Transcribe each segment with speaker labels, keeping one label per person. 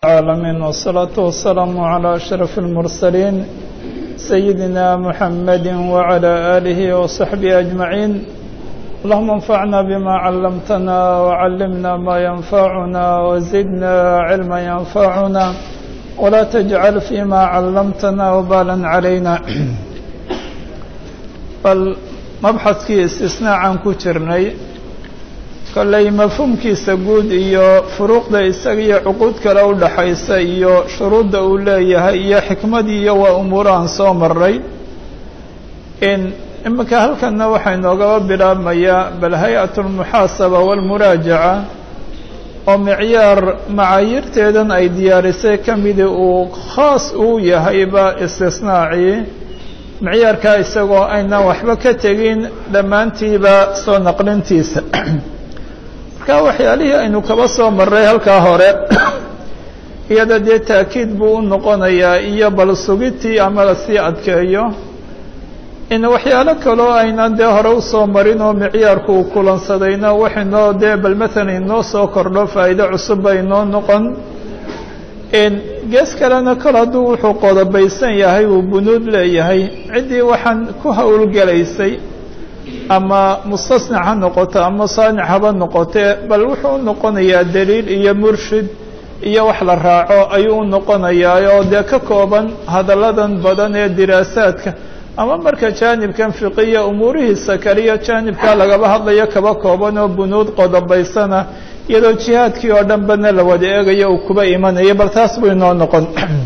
Speaker 1: العالمين والصلاة والسلام على أشرف المرسلين سيدنا محمد وعلى آله وصحبه أجمعين اللهم انفعنا بما علمتنا وعلمنا ما ينفعنا وزدنا علما ينفعنا ولا تجعل فيما علمتنا وبالا علينا bal mabxadkii istisnaacan ku jirnay kolley mafhuumkiisa guud iyo furuuqda isaga iyo cuquud kale u dhaxaysa iyo shuruudda uu leeyahay iyo xikmadii iyo waa umuurahan soo maray in iminka halkanna waxaa inoogaba bilaabmayaa bal hay-at lmuxaasaba walmuraajaca oo micyaar macaayirteedan ay diyaarisay ka midi uu khaas uu yahayba istisnaacii micyaarkaa isagoo aynan waxba ka tegin dhammaantiiba soo naqlintiisa marka waxyaalihii aynu kaba soo maray halkaa hore iyada dee taakiid buu u noqonayaa iyo bal sugitii ama lasii adkeeyo in waxyaalo kaloo aynan dee hore usoo marin oo micyaarku uu kulansadayna waxaynoo dee bal matalan inoo soo kordho faa'iido cusub ba inoo noqon gees kalena kol hadduu wuxuu qodobaysan yahay uu bunuud leeyahay ciddii waxaan ku howlgelaysay ama mustasnac ha noqoto ama saanic haba noqotee bal wuxuu u noqonayaa daliil iyo murshid iyo wax la raaco ayuu u noqonayaa oo dee ka kooban hadalladan badan ee diraasaadka ama marka jaanibkan fiqiya umuurihiisa kaliya jaanibkaa lagaba hadlayo kaba kooban oo bunuud qodobaysana iyadoo jihaadkii oo dhan badna la wada eegayo uu kuba imanaya bal taas buu inoo noqon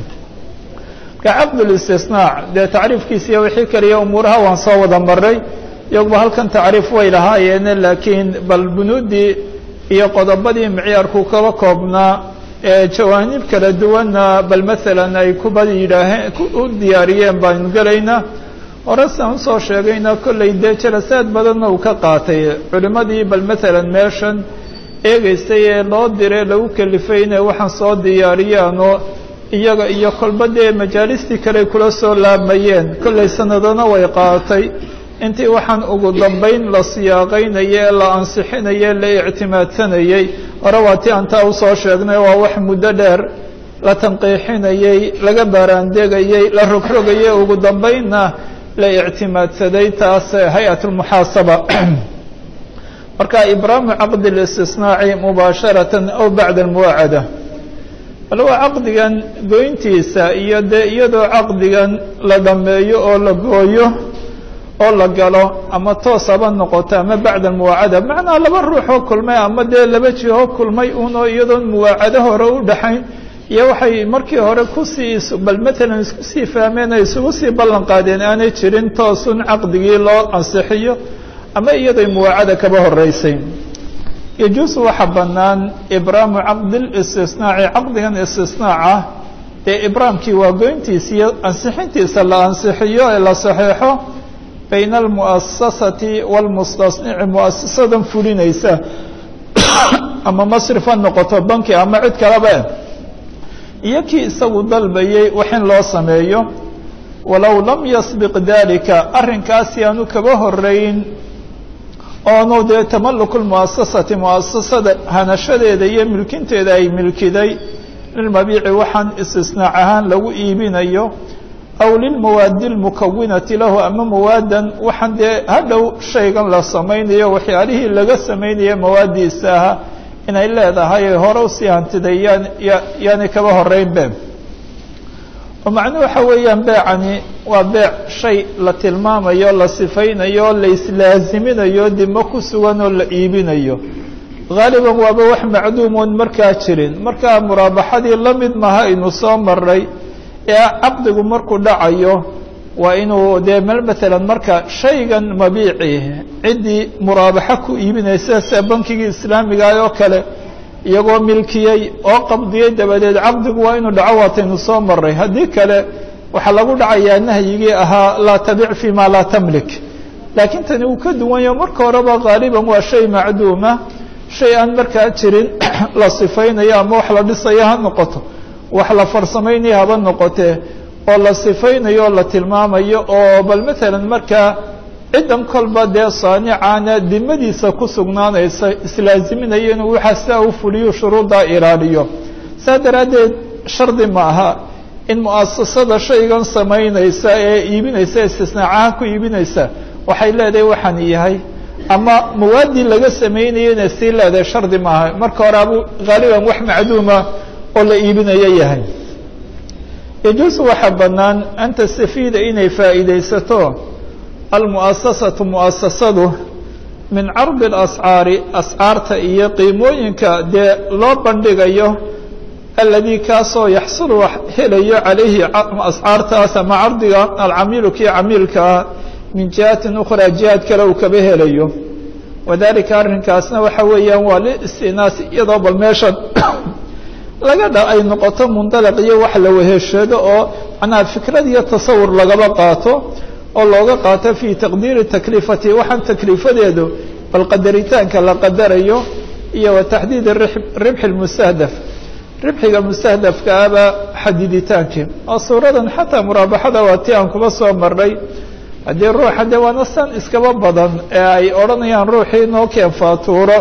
Speaker 1: marka caqdulistisnaac dee tacriifkiisa iyo wixii kaliya umuuraha waan soo wada maray iyaguba halkan tacriif way lahaayeene laakiin bal bunuuddii iyo qodobadii micyaarku kaba koobnaa ee jawaanib kala duwanna bal maalan ay kuba yidhaaheen u diyaariyeen baanu gelaynaa hore siaan usoo sheegayna kollay dee jalasaad badanna uu ka qaatay culimmadii bal maalan meeshan eegaysay ee loo diray lagu kalifay inay waxaan soo diyaariyaanoo iyaga iyo kolba dee majaalistii kale kula soo laamayeen kollay sanadana way qaatay intii waxaan ugu dambayn la siyaaqaynaya ee la ansixinaya e la ictimaadsanayey hore waa ti aan taa usoo sheegnay waa wax muddo dheer la tanqiixinayey laga baaraandegayey la rogrogayey ugu dambaynna la ictimaadsaday taas hay-at lmuxaasaba marka ibraamu caqdi اlistisnaaci mubaasharatan aw bacda almuwaacada bal waa caqdigan goyntiisa iyo dee iyadoo caqdigan la dhammeeyo oo la gooyo oo la galo ama toos haba noqoto ama bacda almuwaacada macnaa laba ruuxoo kulmay ama dee laba jihoo kulmay unoo iyadoon muwaacado hore u dhaxayn iyo waxay markii hore kusii bal matalan isku sii fahmeen ay isugu sii ballan qaadeen aanay jirin toosun caqdigii loo ansixiyo ama iyaday muwaacada kaba horeysay yajuusu waxa bannaan ibraamu caqdi listisnaaci caqdigan istisnaaca dee ibraamkii waa goyntiisa iyo ansixintiisa la ansixiyo ee la saxeexo bayna almu'asasati waalmustasnici mu'asasadan fulinaysa ama masrif ha noqoto banki ama cid kaleba iyo kii isagu dalbayay wax in loo sameeyo walow lam yasbiq dalika arrinkaasi aanu kaba horeyn oonu dee tamaluku lmuasasati muasasada hanashadeeda iyo milkinteeda ay milkiday lilmabiici waxaan istisnaac ahaan lagu iibinayo aw lilmawaadi lmukawinati lahu ama mawaadan waxaan dee hadhow shaygan la samaynayo waxyaalihii laga samaynayo mawaadiisa aha inay leedahay hore usii hantiday yaan yaani kaba horeyn be oo macnuhu waxa weeyaan beecani waa beec shay la tilmaamayo la sifaynayo la islaaziminayo dimo ku sugan oo la iibinayo haaliban waaba wax macduumoon markaa jirin markaa muraabaxadii la mid maha aynu soo maray ee caqdigu markuu dhacayo waa inuu dee maalan marka shaygan mabiici ciddii muraabaxo ku iibinaysa sida bankigii islaamigaah oo kale iyagoo milkiyey oo qabdiyey dabadeed caqdigu waa inuu dhaco waataynu soo maray haddii kale waxaa lagu dhacayaa nahyigii ahaa laa tabic fi ma laa tamlik laakiin tani uu ka duwan yaho marka horeba haaliban waa shay macduuma shay aan markaa jirin la sifaynayo ama wax la dhisayo ha noqoto wax la farsamaynayo haba noqotee oo la sifaynayo o la tilmaamayo oo bal maalan markaa ciddan kolba dee saanicaana dimadiisa ku sugnaanaysa islaaziminaya inuu waxaa sidaa u fuliyo shuruuddaa ilaaliyo saa daraaddeed shardi ma aha in mu'asasada shaygan samaynaysa ee iibinaysa istisnaacaha ku iibinaysa waxay leedahay waxaan yahay ama mawaadii laga sameynaya inay sii leedahay shardi maaha marka hore abu haaliban wax macduuma oo la iibinayo yahay yajuusu waxaa bannaan an tastafiida inay faa'iidaysato almu'asasatu mu'asasadu min cardi اlascaari ascaarta iyo qiimooyinka dee loo bandhigayo aladii kaasoo yaxsulu wax helayo calayhi ascaartaas ama cardiga alcamiilu kii camiilkaa min jihatin ukhraa jihaad kale uu kaba helayo wadalika arrinkaasna waxa weeyaan waa liistinaas iyadoo bal meeshan laga dha ay noqoto mundalaq iyo wax la weheshado oo macnaha fikrad iyo tasawur lagaba qaato oo looga qaato fii taqdiiri takliifati waxaan takliifadeedu bal qadaritaanka la qadarayo iyo wa taxdiid ribxi mustahdaf ribxiga mustahdafkaaba xadiditaankii oo suuradan xataa muraabaxada waa ti aan kuba soo marnay haddii ruuxa dee waana san iskaba badan ee ay odhanayaan ruuxii noo keen faatuuro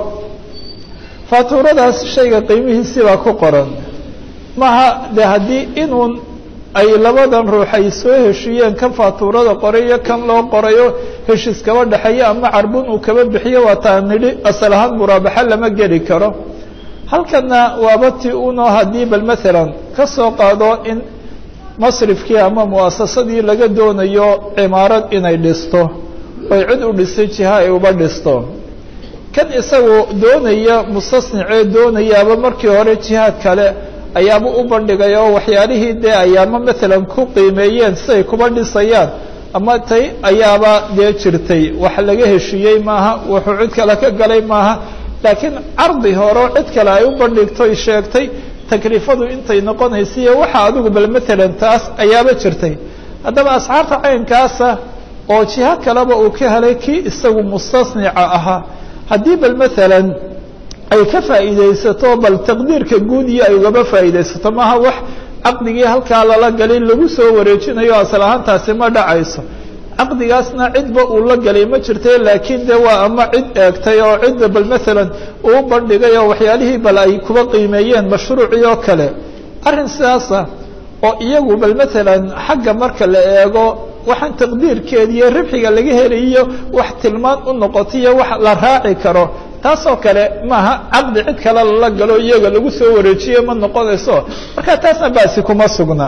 Speaker 1: faatuuradaas shayga qiimihiisibaa ku qoran maha de haddii inuun ay labadan ruux ay soo heshiiyeen kan faatuurada qoray iyo kan loo qorayo heshiis kaba dhexeeyo ama carbun uu kaba bixiyo waa taa nidhi asal ahaan muraabaxo lama geli karo halkana waaba ti unoo haddii bal maalan ka soo qaado in masrifkii ama mu'asasadii laga doonayo cimaarad inay dhisto oy cid u dhistay jiha ay uba dhisto kan isagu doonaya mustasnicee doonayaaba markii hore jihaad kale ayaaba u bandhigay oo waxyaalihii dee ayaama maalan ku qiimeeyeen siday kuba dhisayaan ama tay ayaaba dee jirtay wax laga heshiiyey maaha wuxuu cid kale ka galay maaha laakiin cardi hore cid kale ay u bandhigtoy sheegtay takliifadu intay noqonaysa iyo waxa adigu bal maalan taas ayaaba jirtay haddaba asxaabta caynkaasa oo jiho kaleba uu ka helay kii isagu mustasnica ahaa haddii bal maalan ay ka faa'iidaysato bal taqdiirka guud iyo ay ugaba faa'iidaysato maaha wax caqdigii halkaa lala galay lagu soo wareejinayo asal ahaantaasi ma dhacayso caqdigaasna cidba uu la galay ma jirta laakiin de waa ama cid eegtay oo cidda bal maalan uu bandhigay oo waxyaalihii bal ay kuba qiimeeyeen mashruucii oo kale arrin sidaasa oo iyagu bal maalan xagga marka la eego waxaan taqdiirkeeda iyo ribxiga laga helayiyo wax tilmaan u noqotayo wax la raaci karo taasoo kale maaha caqdi cid kale lala galo iyaga lagu soo wareejiye ma noqonayso marka taasna baasi kuma sugna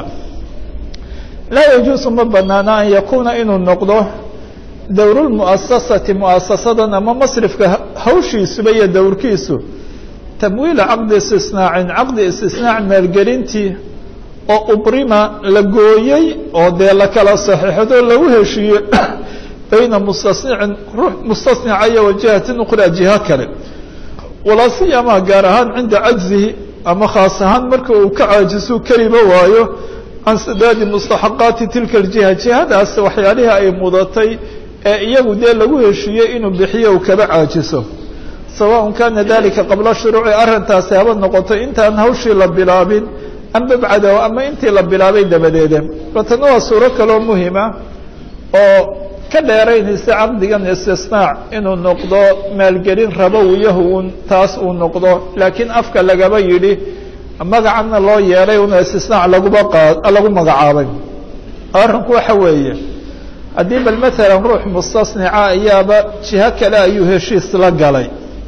Speaker 1: laa yajuusu ma banaana an yakuuna inuu noqdo dowru lmu'asasati mu'asasadan ama masrifka hawshiisuba iyo dowrkiisu tamwiila caqdi istisnaacin caqdi istisnaac maalgelintii oo ubrima la gooyey oo dee la kala saxiixdo lagu heshiiye bayna mustasnicin ruux mustasnica iyo wajihatin ukhraa jiha kale walaa siyama gaar ahaan cinda cajzihi ama khaas ahaan marka uu ka caajisu keliba waayo can sadaadi mustaxaqaati tilka aljiha jihadaas waxyaalihii ay mudatay ee iyagu dee lagu heshiiyey inuu bixiyo uu kaba caajiso sawaءn kana dalika qabla shuruuci arrintaasi haba noqoto intaan hawshii la bilaabin amba bacdahu ama intii la bilaabay dabadeeda batana waa suuro kaloo muhima oo ka dheeraynaysa caqdigan istisnaac inuu noqdo maalgelin rabowiyahu un taas uu noqdo laakiin afka lagaba yidhi magacana loo yeelay una istisnaac laguba qa lagu magacaabay arrinku waxa weeye haddii bal maalan ruux mustasnica ayaaba jiho kale ayuu heshiis la galay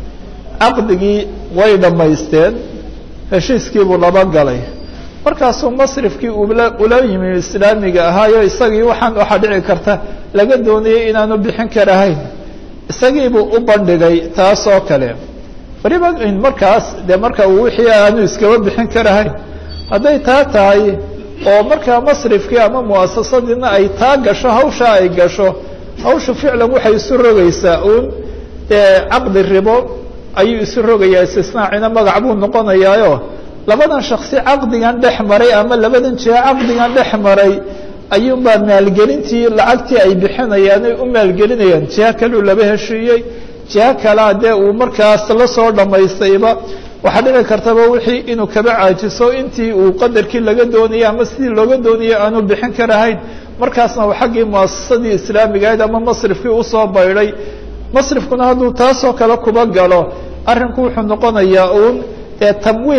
Speaker 1: caqdigii way dhammaysteen heshiiskiibuu laba galay markaasuu masrifkii ula ula yimi islaamiga ahaayo isagii waxaan waxaa dhici karta laga doonayay inaanu bixin karahayn isagiibuu u bandhigay taas oo kale waliba markaas dee marka uu wixii aanu iskaba bixin karahayn hadday taa tahay oo markaa masrifkii ama mu'asasadiina ay taa gasho hawshaa ay gasho hawshu ficlan waxay isu rogaysaa uun dee caqdi ribo ayuu isu rogayaa istisnaacina magac buu noqonayaayo labadan shaksi caqdigan dhex maray ama labadan jiha caqdigan dhex maray ayuunbaa maalgelintii lacagtii ay bixinayaan ay u maalgelinayaan jiha kaleu laba heshiiyey jiha kalea dee uu markaas la soo dhammaystayba waxaa dhici kartaba wixii inuu kaba caajiso intii uu qadarkii laga doonayay ama sidii looga doonayay aanu bixin karahayn markaasna uu xaggii muasasadii islaamiga ahayd ama masrifkii usoo baydhay masrifkuna hadduu taasoo kale kuba galo arrinku wuxuu noqonayaa uun dee tamwiil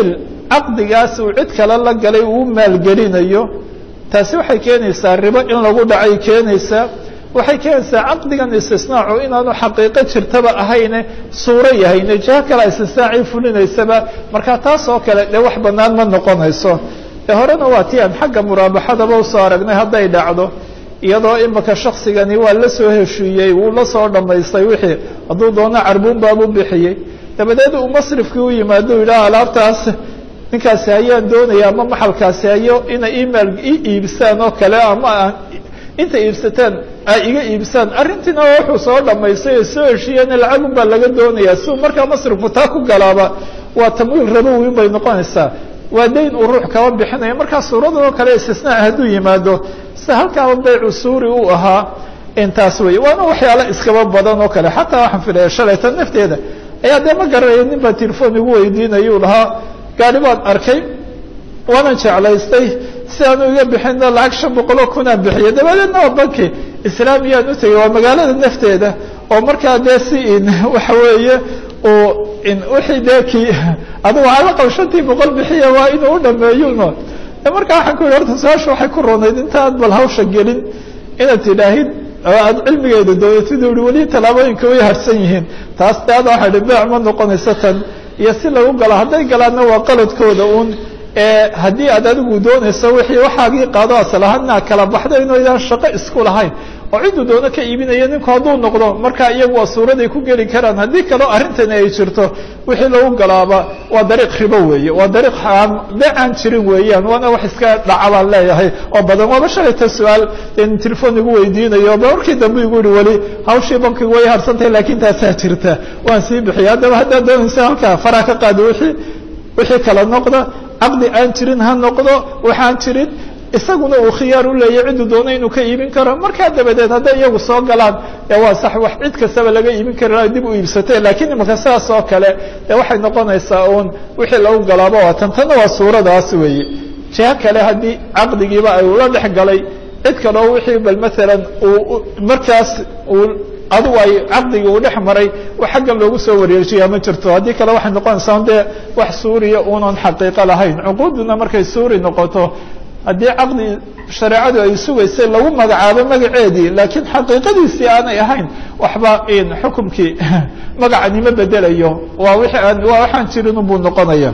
Speaker 1: caqdigaas uu cid kale la galay uu maalgelinayo taasi waxay keenaysaa ribo in lagu dhacay keenaysaa waxay keenaysaa caqdigan istisnaacu inaanu xaqiiqo jirtaba ahayne suuro yahayne jiho kale istisnaacii fulinaysaba marka taas oo kale dee wax bannaan ma noqonayso ee horena waa ti aan xagga muraabaxadaba usoo aragnay hadday dhacdo iyadoo imika shaksigani waa la soo heshiiyey wuu la soo dhammaystay wixii hadduu doono carbuun baabu bixiyey dabadeed uu masrifkii u yimaado u yidhaha alaabtaas ninkaasi hayaan doonaya ama maxalkaasi hayo inay imail i iibsaan oo kale ama inta iibsataan ay iga iibsaan arrintiina wuxuu soo dhamaystay oo soo heshiiyeen lacagun baa laga doonayaa siuu markaa masrifku taa ku galaaba waa tamwiil rabowi bay noqonaysaa waa dayn uu ruux kaba bixinaya markaa suuradoo kale istisnaa hadduu yimaado sida halkaaba baycu suuri uu ahaa intaas wey waana waxyaala iskaba badan oo kale xataa waxaan filaya shalayta nafteeda ayaa dee ma garanaya nin baa telefon igu weydiinaya u lahaa gaari baan arkay waanan jeclaystay si aanu iga bixino lacag shan boqoloo kunaan bixiya dabadeedna waa banki islaamiyaan u tegey waa magaalada nafteeda oo markaa dee si in waxa weeye uu in wixii dee kii adigu alaqal shantii boqol bixiya waa inuu u dhameeyuno markaa waxaan ku yihi horta su-aasha waxay ku ronayd intaad bal hawsha gelin inaad tidhaahid aad cilmigeeda doodatid i weli tallaabooyinka way harsan yihiin taas de ada waxa hi beec ma noqonayso tan iyo si lagu galo hadday galaanna waa qaladkooda uun haddii aad adigu doonayso wixii waxaagii qaado aslahaana kala baxda inuu idaan shaqo isku lahayn oo ciduu doono ka iibinaya ninku hadduu noqdo markaa iyagu waa suuraday ku geli karaan haddii kaleo arrintani ay jirto wixii lagu galaaba waa dariiq ribo weeye waa dariiq beecaan jirin weeyaan waana wax iska dhaca baan leeyahay oo badan waaba shalayta su-aal in telefon igu weydiinayo ba markii dambe igu yihi weli hawshii bankigu way harsantahay laakiin taasaa jirta waan sii bixiya haddaba haddaad doonaysa halkaa faraa ka qaado wixii wixii kala noqda caqdi aan jirin ha noqdo waxaan jirin isaguna uu khiyaar u leeyahy cidduu doono inuu ka iibin karo markaa dabadeed hadday iyagu soo galaan ee waa sax wax cid kastaba laga iibin kara dib u iibsatee lakiin imaka sidaas oo kale dee waxay noqonaysaa uun wixii lagu galaaba waa tan tanna waa suuradaas weeye jiho kale haddii caqdigiiba ay ula dhex galay cid kaleo wixii bal maalan uu markaas uu adigu ay caqdigii uu dhex maray wax xaggan loogu soo wareejiyaa ma jirto haddii kale waxay noqonaysaa dee wax suuriya unan xaqiiqo lahayn cuquuduna markay suuri noqoto haddii caqdi shareecadu ay sugaysay lagu magacaabo magaceedii laakiin xaqiiqadiisii aanay ahayn waxba in xukumkii magacanimo bedelayo waa wixii aan waa waxaan jirin buu noqonaya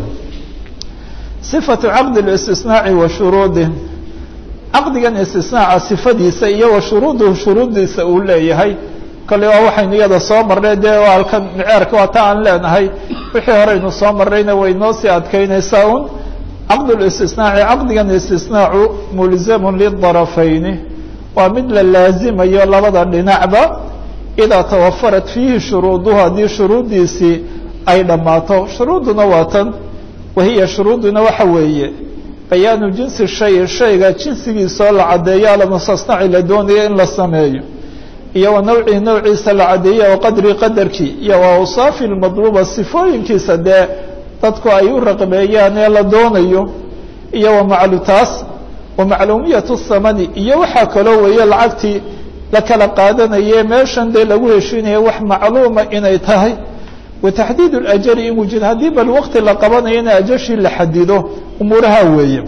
Speaker 1: sifatu caqdi اlistisnaaci wa shuruudih caqdigan istisnaaca sifadiisa iyo wa shuruuduhu shuruuddiisa uu leeyahay kale waa waxaynu iyada soo marnay dee waa halkan miceerka waa ta aan leenahay wixii horeynu soo marnayna way noo sii adkaynaysaa un caqd اlistisnaaci caqdigan istisnaacu mulzamu lidarafayni waa mid la laazimayo labada dhinacba idaa tawafarat fiihi shuruuduhu haddii shuruuddiisii ay dhammaato shuruudduna waa tan wahiya shuruuduna waxa weeye bayaanu jinsi shay shayga jinsigiisoo la caddeeyo almustasnaci la doonayo in la sameeyo iyo wa nawcihi nawciisa la caddeeyo wa qadri qadarkii iyo wa awsaafi lmadluuba sifooyinkiisa dee dadku ay u raqbeeyaan ee la doonayo iyo wa maclutaas wa macluumiyatu thamani iyo waxaa kaloo weeye lacagtii la kala qaadanaye meeshan dee lagu heshiinaya wax macluuma inay tahay wa taxdiid اlajali in wujid haddii bal waqti la qabanayo in ajashii la xadido umuuraha weeye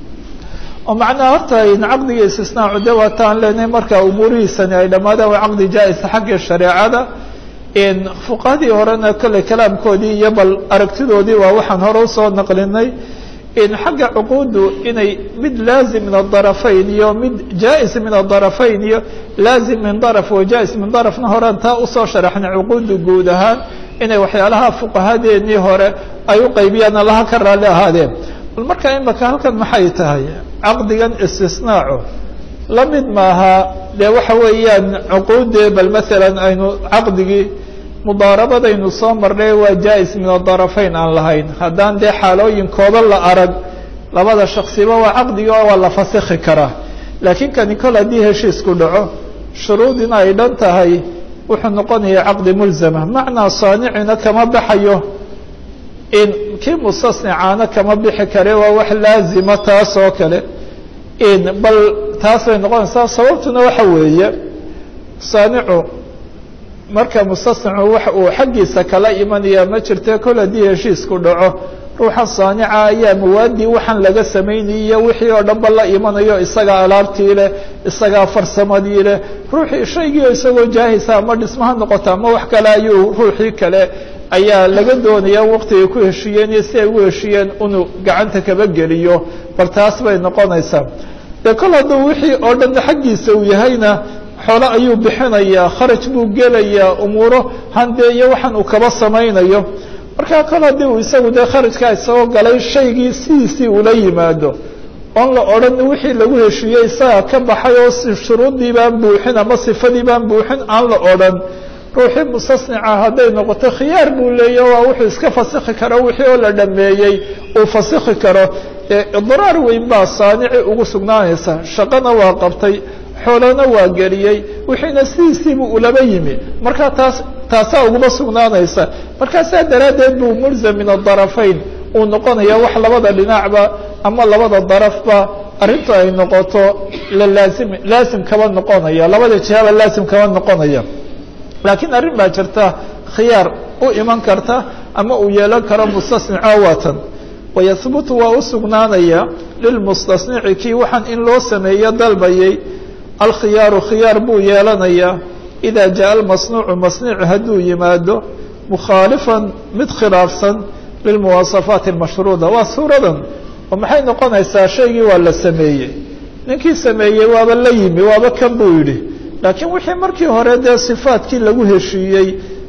Speaker 1: oo macnaha horta in caqdiga istisnaacu de waataan leenahay marka umuurihiisani ay dhammaadaan waa caqdi jaa-isa xagga shareecada in fuqahadii horena kale kalaamkoodii iyo bal aragtidoodii waa waxaan hore usoo naqlinay in xagga cuquuddu inay mid laazim min adarafayn iyo mid jaa-is min adarafayn iyo laazim min daraf wa jaa-is min darafna horean taa usoo sharaxnay cuquuddu guud ahaan inay waxyaalaha fuqahadeenii hore ay u qaybiyaan allaha ka raalli ahaadeen bal marka imaka halkan maxay tahay caqdigan istisnaacu la mid maaha dee waxa weeyaan cuquuddee bal maalan aynu caqdigii mudaarabadaynu soo marnay waa jaa-is min adarafayn aan lahayn haddaan dee xaalooyin kooban la arag labada shaksiba waa caqdigi oo waa la fasikhi karaa laakiin kani kol haddii heshiisku dhaco shuruudina ay dhan tahay wuxuu noqonaya caqdi mulzama macnaa saanicina kama baxayo in kii mustasnicaana kama bixi kare waa wax laazima taas oo kale in bal taas bay noqonaysaa sababtuna waxa weeye saanicu marka mustasnicu wax uu xaggiisa kala imanaya ma jirte kol haddii heshiisku dhaco ruuxa saanica ayaa mawaadii waxaan laga samaynaya wixii oo dhanba la imanayo isagaa alaabtii leh isagaa farsamadii leh ruuxii shaygii isagoo jaahisa ama dhismaha noqota ama wax kale ayuu ruuxii kale ayaa laga doonaya waqtigay ku heshiiyeen iyo si ay ugu heshiiyeen inuu gacanta kaba geliyo bal taas bay noqonaysaa dee kol hadduu wixii oo dhan xaggiisa uu yahayna xoolo ayuu bixinayaa kharaj buu gelayaa umuuro handee iyo waxaan uu kaba samaynayo markaa kol haddii uu isagu dee kharajkaa isagoo galay shaygii sidiisii ula yimaado oon la odhan wixii lagu heshiiyey isagaa ka baxay oo shuruuddii baan buuxin ama sifadii baan buuxin aan la odhan ruuxii mustasnica hadday noqoto khiyaar buu leeya waa wuxuu iska fasikhi karo wixii oo la dhameeyey uu fasikhi karo idraar weyn baa saanici ugu sugnaanaysa shaqana waa qabtay xoolana waa geliyey wixiina sidiisiibuu ulaba yimi markaa taas taasaa uguma sugnaanaysa markaa saa daraaddeed buu mulzam min adarafayn uu noqonaya wax labada dhinacba ama labada darafba arrintu ay noqoto la laazim laazim kaba noqonaya labada jihaba laazim kaba noqonaya laakiin arrin baa jirta khiyaar u iman karta ama uu yeelan karo mustasnica waatan wayahbutu waa u sugnaanaya lilmustasnici kii waxaan in loo sameeyo dalbayay alkhiyaaru khiyaar buu yeelanayaa idaa jaa almasnuucu masniicu hadduu yimaado mukhaalifan mid khilaafsan lilmuwaasafaati almashruuda waa suuradan oo maxay noqonaysaa shaygii waa la sameeyey ninkii sameeyey waaba la yimi waaba kan buu yidhi laakiin wixii markii hore dee sifaadkii lagu heshiiyey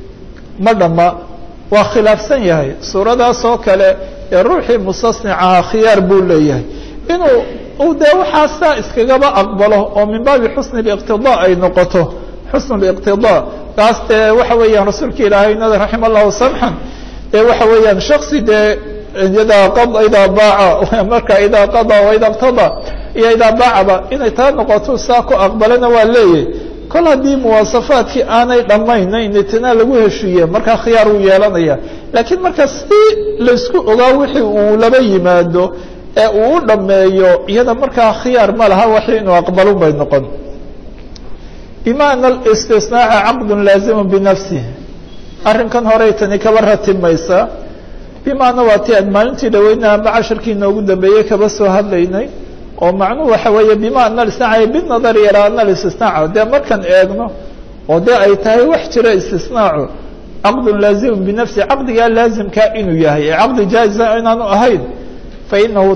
Speaker 1: ma dhamma waa khilaafsan yahay suuradaas oo kale ee ruuxii mustasnicaha khiyaar buu leeyahay inuu uu dee waxaa saa iskagaba aqbalo oo min baabi xusni اliqtidaa ay noqoto xusn اliqtidaa taas dee waxa weeyaan rasuulka ilaahayna raxima allahu samxan dee waxa weeyaan shaksi dee idaa qa idaa baaca marka idaa qadaa waida اqtadaa iyo idaa baacaba inay taa noqoto saa ku aqbalana waa leeyahy kol haddii muwaasafaadkii aanay dhammaynayn itinaa lagu heshiiye markaa khiyaar uu yeelanaya laakiin marka si laysku ogaa wixii uu laba yimaado ee uu u dhammeeyo iyada markaa khiyaar ma laha waxi inuu aqbalun bay noqon bima ana اlistisnaaca caqdu laazimu binafsih arrinkan horey tani kaba ratimaysa bimaana waa ti aan maalintii dhaweyna ama casharkii inoogu dambeeyey kaba soo hadlaynay oo macnuhu waxa weeye bima ana istinaaca binadari ilaa ana istisnaaca dee markaan eegno oo dee ay tahay wax jira istisnaacu caqdun laazimu binafsi caqdigaa laazimkaa inuu yahay ee caqdi jaa'iza inaanu ahayn fainahu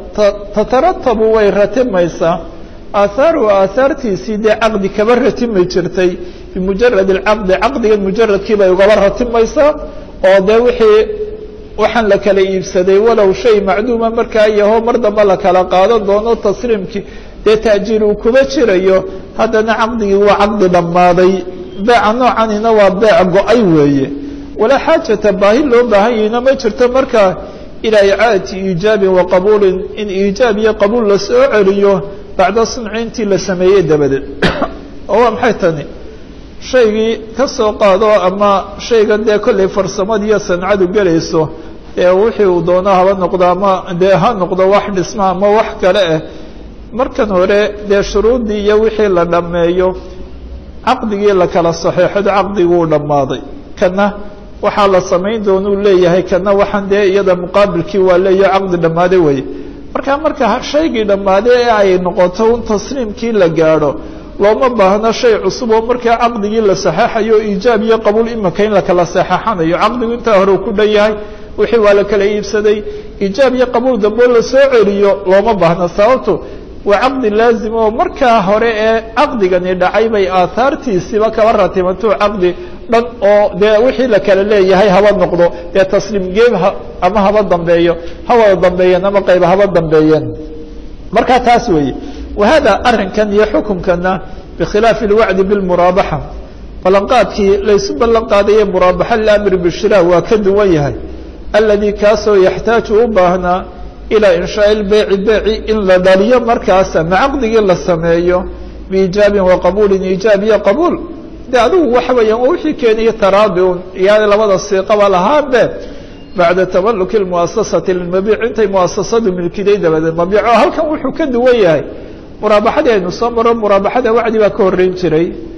Speaker 1: tataratabu way ratimaysaa aahaaruhu aahaartiisii dee caqdi kaba ratimi jirtay bimujarad alcaqdi caqdigan mujaradkii bay ugaba ratimaysaa oo dee wixii waxaan la kala iibsaday walow shay macduuma markaa yaho mar damba la kala qaadan doono tasriimkii dee ta'jiir uu kuba jirayo haddana caqdigii waa caqdi dhammaaday beeca noocanina waa beec go-ay weeye walaa xaajata baahi loo baahan yahina ma jirto markaa ilaa icaadati iijaabin wa qabuulin in iijaab iyo qabuul la soo celiyo bacda sunci intii la sameeyey dabadeed oo waa maxay tani shaygii ka soo qaado ama shaygan dee kollay farsamada iyo sancadu gelayso ee wixii uu doono haba noqdo ama dee ha noqdo wax dhisma ama wax kale ah markan hore dee shuruuddii iyo wixii la dhammeeyo caqdigii la kala saxeexado caqdiguu dhammaaday kana waxaa la samayn doonuu leeyahay kana waxaan dee iyada muqaabilkii waa leeyaho caqdi dhammaaday weye marka marka shaygii dhammaaday ee ay noqoto un tasliimkii la gaadho looma baahno shay cusub oo markaa caqdigii la saxeexayo iijaab iyo qabuul imika in la kala saxeexanayo caqdigu intaa hore uu ku dhan yahay wixii waa la kala iibsaday iijaab iyo qabuul dambe la soo celiyo looma baahno sababto waa caqdi laazim oo markaa hore ee caqdigani dhacay bay aahaartiisiiba kaba ratimato caqdi dhan oo dee wixii la kala leeyahay haba noqdo dee tasliim geeb ama haba dambeeyo ha wada dambeeyeen ama qayba haba dambeeyeen markaa taas weeye wahada arrinkan iyo xukumkana bikhilaafi اlwacdi biاlmuraabaxa ballanqaadkii laysu ballan qaadaye muraabaxa liamri bishira waa ka duwan yahay aladi kaasoo yaxtaaju u baahnaa ilaa inshaai lbeyci beyci in la dhaliyo markaas ama caqdigii la sameeyo biijaabin wa qabuulin iijaab iyo qabuul de adigu waxa weeyaan waa wixii keeniyo taraadi un iyaa labada siiqaba lahaanbe bacda tamaluki lmuasasati lilmabiic intay muasasadu milkiday dabadeed mabiic oo halkan wuxuu ka duwan yahay muraabaxadii aynu soo maro muraabaxada wacdi baa ka horreyn jiray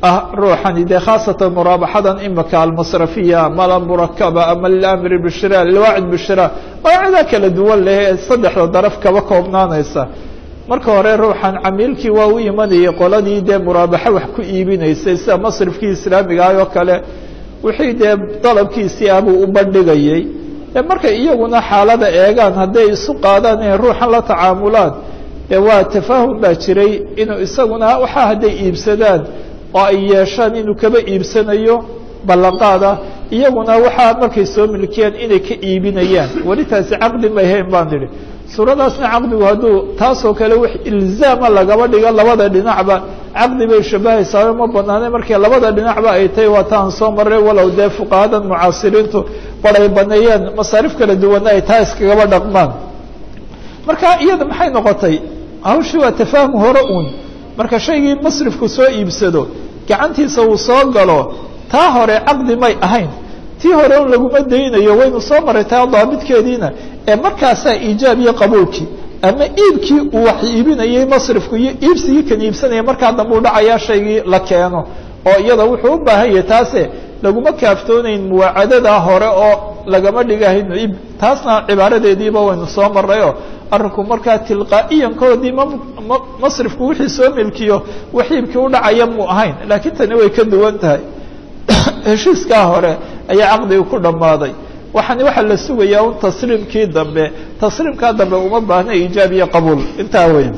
Speaker 1: ah ruuxani dee khaasatan muraabaxadan imika almasrafiya ama almurakaba ama lilamri bishira liwaacid bishira magacyada kala duwan leh ee saddexda daraf kaba koobnaanaysa marka hore ruuxan camiilkii waa u imanayay qoladii dee muraabaxo wax ku iibinaysay sida masrifkii islaamiga ah oo kale wixii dee dalabkiisii ah buu u bandhigayey markay iyaguna xaalada eegaan hadday isu qaadaan inay ruuxan la tacaamulaan dee waa tafaahum baa jiray inuu isaguna waxaa hadday iibsadaan oo ay yeeshaan inuu kaba iibsanayo ballanqaada iyaguna waxaa markay soo milkiyaan inay ka iibinayaan weli taasi caqdi may hayn baan idhi suuradaasna caqdigu hadduu taasoo kale wax ilzaama lagaba dhigo labada dhinacba caqdi bay shabahaysaa ma banaane markii labada dhinacba ay tahay waa taan soo maray walow dee fuqahadan mucaasiriintu baray baneeyeen masaarif kala duwanna ay taa iskagaba dhaqmaan marka iyada maxay noqotay hawshii waa tafaahum hore uun marka shaygii masrifku soo iibsado gacantiisa uu soo galo taa hore caqdi may ahayn tii hore un laguma daynayo waynu soo maray taa daabidkeediina ee markaasaa iijaab iyo qabuulkii ama iibkii uu wax iibinayey masrifku iyo iibsigii kan iibsanaya markaa dambe u dhacayaa shaygii la keeno oo iyada wuxuu u baahan yahay taase laguma kaaftoonayn muwaacadadaa hore oo lagama dhigahayn iib taasna cibaaradeediiba waynu soo marayoo arrinku markaa tilqaa'iyankoodii ma masrifku wixii soo milkiyo wax iibkii u dhacaya muu ahayn laakiin tani way ka duwan tahay heshiiskaa hore ayaa caqdigu ku dhammaaday waxaani waxaa la sugayaa un tasliimkii dambe tasliimkaa dambe uma baahna iijaab iyo qabuul intaa weyn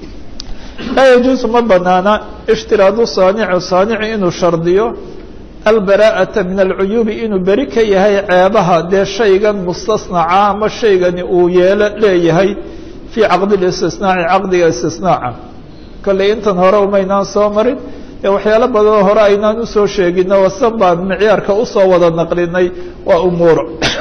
Speaker 1: laa yajuusu ma banaana ishtiraadu saanicu saanici inuu shardiyo albaraa'ata min alcuyuubi inuu beri ka yahay ceebaha dee shaygan mustasnaca ama shaygani uu yeelo leeyahay fii caqdi listisnaaci caqdiga istisnaaca kolley intan hore umaynaan soo marin ee waxyaalo badanoo hore aynaan usoo sheegino wasan baan micyaarka usoo wada naqlinay waa umuur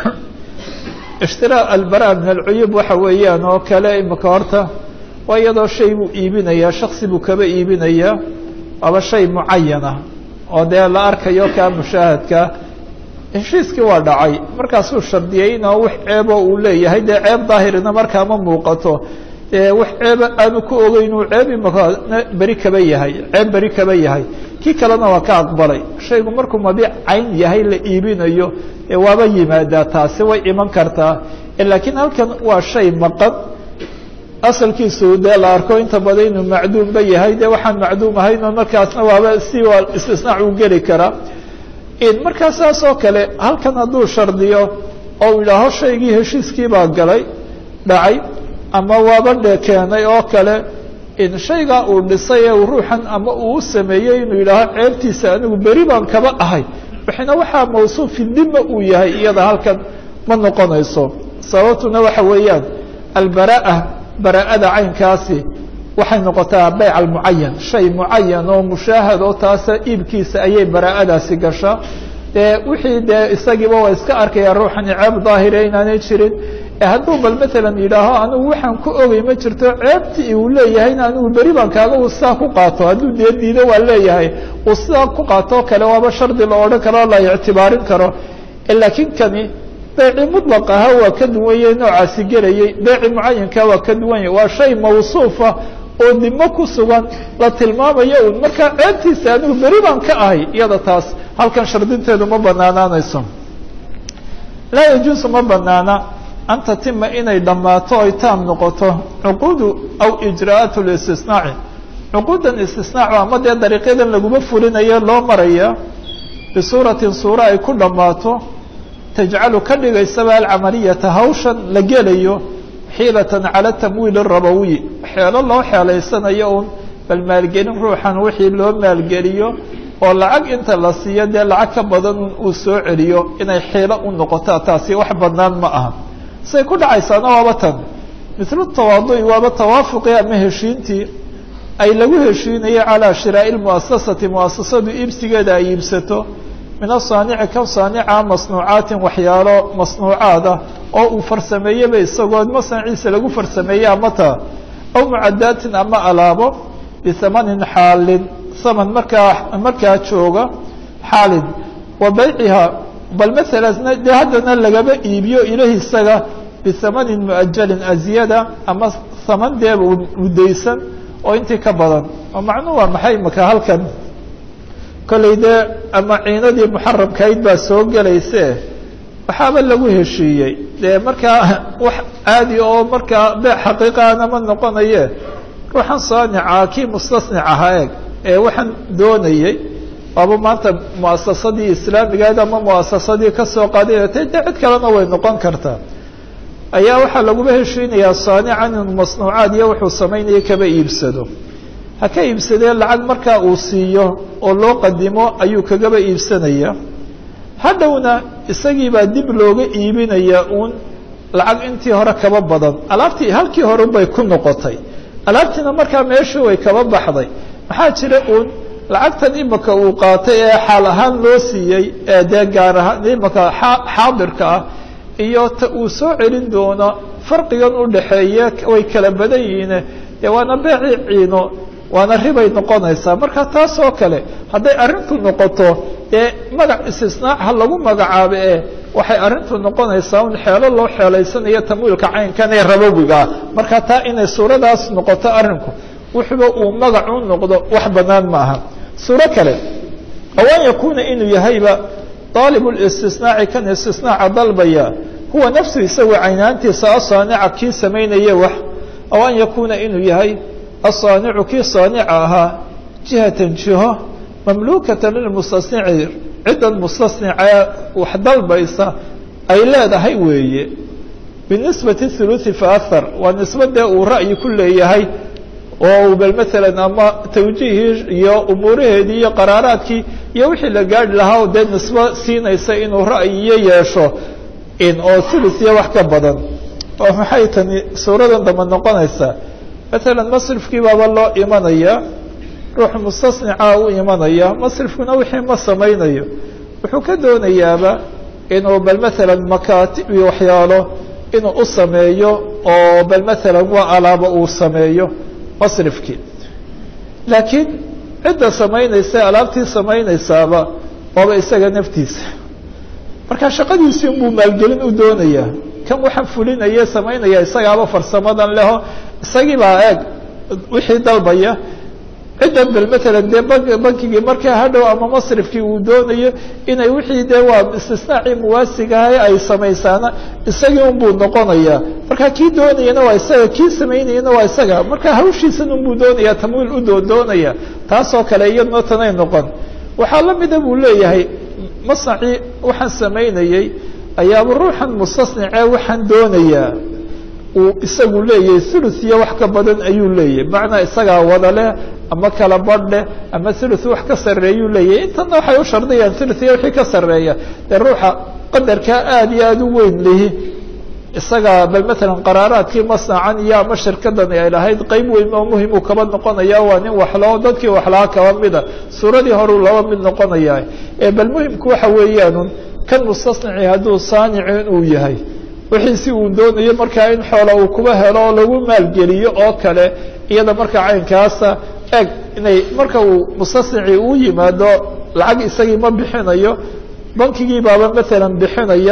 Speaker 1: ishtiraa albara min alcuyuub waxa weeyaan oo kale imika horta waa iyadoo shay buu iibinayaa shaksi buu kaba iibinayaa waaba shay mucayana oo dee la arkayo kaa mushaahadka heshiiskii waa dhacay markaasuu shardiyey inoo wax ceeboo uu leeyahay dee ceeb daahirina markaa ma muuqato dee wax ceeba aanu ku ogeyn uu ceeb imaka beri kaba yahay ceeb beri kaba yahay kii kalena waa ka aqbalay shaygu markuu mabiic cayn yahay la iibinayo ee waaba yimaadaa taasi way iman kartaa laakiin halkan waa shay maqan asalkiisu dee la arko inta badan inuu macduumba yahay dee waxaan macduum ahaynoo markaasna waaba si waa istisnaac uu geli karaa markaa saas oo kale halkan hadduu shardiyo oo u yidhaaho shaygii heshiiskii baa galay dhacay ama waaba dhe keenay oo kale in shaygaa uu dhisay ee ruuxan ama uu u sameeyey inuu yidhaaho ceebtiisa anigu beri baan kaba ahay waxina waxaa mawsuufi dima uu yahay iyada halkan ma noqonayso sababtuna waxa weeyaan albara'a bara'ada caynkaasi waxay noqotaa bayc almucayan shay mucayan oo mushaahad oo taasa iibkiisa ayay bara'adaasi gashaa dee wixii dee isagiiba waa iska arkaya ruuxani ceeb daahire inaanay jirin hadduu bal matalan yidhaaho anigu waxaan ku ogey ma jirto ceebtii uu leeyahayna anigu beri baan kaaga uu sidaa ku qaato hadduu dee diido waa leeyahay uu sidaa ku qaatoo kale waaba shardi la odhan karo la ictibaarin karo laakiin kani beeci muطlaq ahaa waa ka duwanye noocaasi gelayey beeci mucayanka waa ka duwanya waa shay mawsuufa oo dimo ku sugan la tilmaamayo un markaa ceebtiisa anigu beri baan ka ahay iyada taas halkan shardinteedu ma banaanaanayso laa yajuusu ma banaana an tatima inay dhammaato ay taam noqoto cuquudu aw ijraa'aat listisnaaci cuquudan istisnaacu ama dee dariiqyadan laguma fulinayo loo maraya bisuuratin suura ay ku dhammaato tajcalu ka dhigaysaba alcamaliyata hawshan la gelayo xiilatan cala tamwiil rabawiy xeelo loo xeelaysanayo un bal maalgelin ruuxan wixii loo maalgeliyo oo lacag inta la siiyo dee lacag ka badan uu soo celiyo inay xiilo u noqotaa taasi wax banaan ma aha say ku dhacaysaana waaba tan mislu tawaadu'i waaba tawaafuqii ama heshiintii ay lagu heshiinayo calaa shiraa'i lmu'asasati mu'asasadu iibsigeeda ay iibsato min asaanici ka saanica masnuucaatin waxyaalo masnuucaada oo uu farsameeyeba isagoo masnaciisa lagu farsameeye amata aw mucadaatin ama alaabo bisamanin xaalin saman markaa markaa jooga xaalin wa bayciha bal maala dee haddana lagaba iibiyo ilahi isaga bisamanin muajalin aziyada ama saman dee mudaysan oo intii ka badan oo macnuhu waa maxay maka halkan kollay dee ama ciinadii muxaramkayd baa soo gelayse waxaaba lagu heshiiyey dee markaa wax caadi oo markaa bee xaqiiqaana ma noqonaye ruuxan saanica kii mustasnic ahaa eeg ee waxaan doonayey waaba maanta muasasadii islaamigaed ama muasasadii kasoo qaadinatay dee cid kalena way noqon kartaa ayaa waxaa laguba heshiinayaa saanican inuu masnuucaad iyo wuxuu samaynaya kaba iibsado ha ka iibsadee lacag markaa uu siiyo oo loo qadimo ayuu kagaba iibsanaya hadhowna isagiibaa dib looga iibinaya uun lacag intii hore kaba badan alaabtii halkii hore bay ku noqotay alaabtiina markaa meeshii way kaba baxday maxaa jira uun lacagtan imika uu qaatay ee xaal ahaan loo siiyey ee dee gaar ahaan imika xaadirka ah iyo ta uu soo celin doono farqigan u dhaxeeye way kala badan yihiine dee waana beecii ciino waana ribay noqonaysaa marka taas oo kale hadday arrintu noqoto dee magac istisnaac ha lagu magacaabo ee waxay arrintu noqonaysaa un xeelo loo xeelaysanayo tamwiilka caynkan ee rabowigaa marka taa inay suuradaas noqoto arrinku wuxuba uu magac u noqdo wax bannaan ma aha suuro kale aw an yakuuna inuu yahayba daalibu listisnaaci kan istisnaaca dalbaya huwa nafsu isagu caynaantiisa asaanica kii samaynaya wax aw an yakuuna inuu yahay asaanicu kii saanica ahaa jihatan jiho mamluukatan lilmustasnici ciddan mustasnicee wax dalbaysa ay leedahay weeye binisbati thuluthi faahar waa nisbadee uu ra'yi ku leeyahay oo bal maalan ama tawjiihii iyo umuuraheedii iyo qaraaraadkii iyo wixii la gaari lahaa dee nisbo siinaysa inuu ra'yiyo yeesho in oo thuluth iyo wax ka badan oo maxay tani suuradan damba noqonaysaa maalan masrifkii baaba loo imanaya ruux mustasnica u imanaya masrifkuna wixii ma samaynayo wuxuu ka doonayaaba inuu bal maalan makaatib iyo waxyaalo inuu u sameeyo oo bal maalan waa alaabo uu sameeyo masrifkii laakiin cidda samaynaysa alaabtii samaynaysaaba waaba isaga naftiisa marka shaqadiisii unbuu maalgelin u doonaya kan waxaan fulinaya samaynaya isagaaba farsamadan leho isagii baa eeg wixii dalbaya ciddan bal maalan dee bank bankigii markaa hadhow ama masrifkii uu doonayo inay wixii dee waa istisnaacii muwaasigahay ay samaysaana isagii unbuu noqonaya marka kii doonayana waa isaga kii samaynayana waa isaga marka hawshiisan unbuu doonaya tamwiil u doondoonaya taasoo kale iyadna tanay noqon waxaa la mida buu leeyahay masnacii waxaan samaynayey ayaaba ruuxan mustasnicee waxaan doonayaa uu isagu leeyahay thuluth iyo wax ka badan ayuu leeyahay macnaa isagaa wada leh ama kala badh leh ama thuluth wax ka sarreeyuu leeyahay intana waxay u shardiyaan thuluth iyo wixii ka sarreeya dee ruuxa qadarkaa aada iyo aada u weyn lihi isagaa bal maalan qaraaraadkii masnacan iyo ama shirkadani ay lahayd qeyb weyn oo muhimuu kaba noqonaya waa nin waxlao dadkii waxlaa kaba mida suuradii horeu laba mid noqonaya ee bal muhimku waxa weeyaanun kan mustasnici hadduu saanici inuu yahay wixiisi uu doonayo markaa in xoola uu kuba helo oo lagu maalgeliyo oo kale iyada markaa caynkaasa eg inay marka uu mustasnici uu yimaado lacag isagii ma bixinayo bankigii baaba maalan bixinaya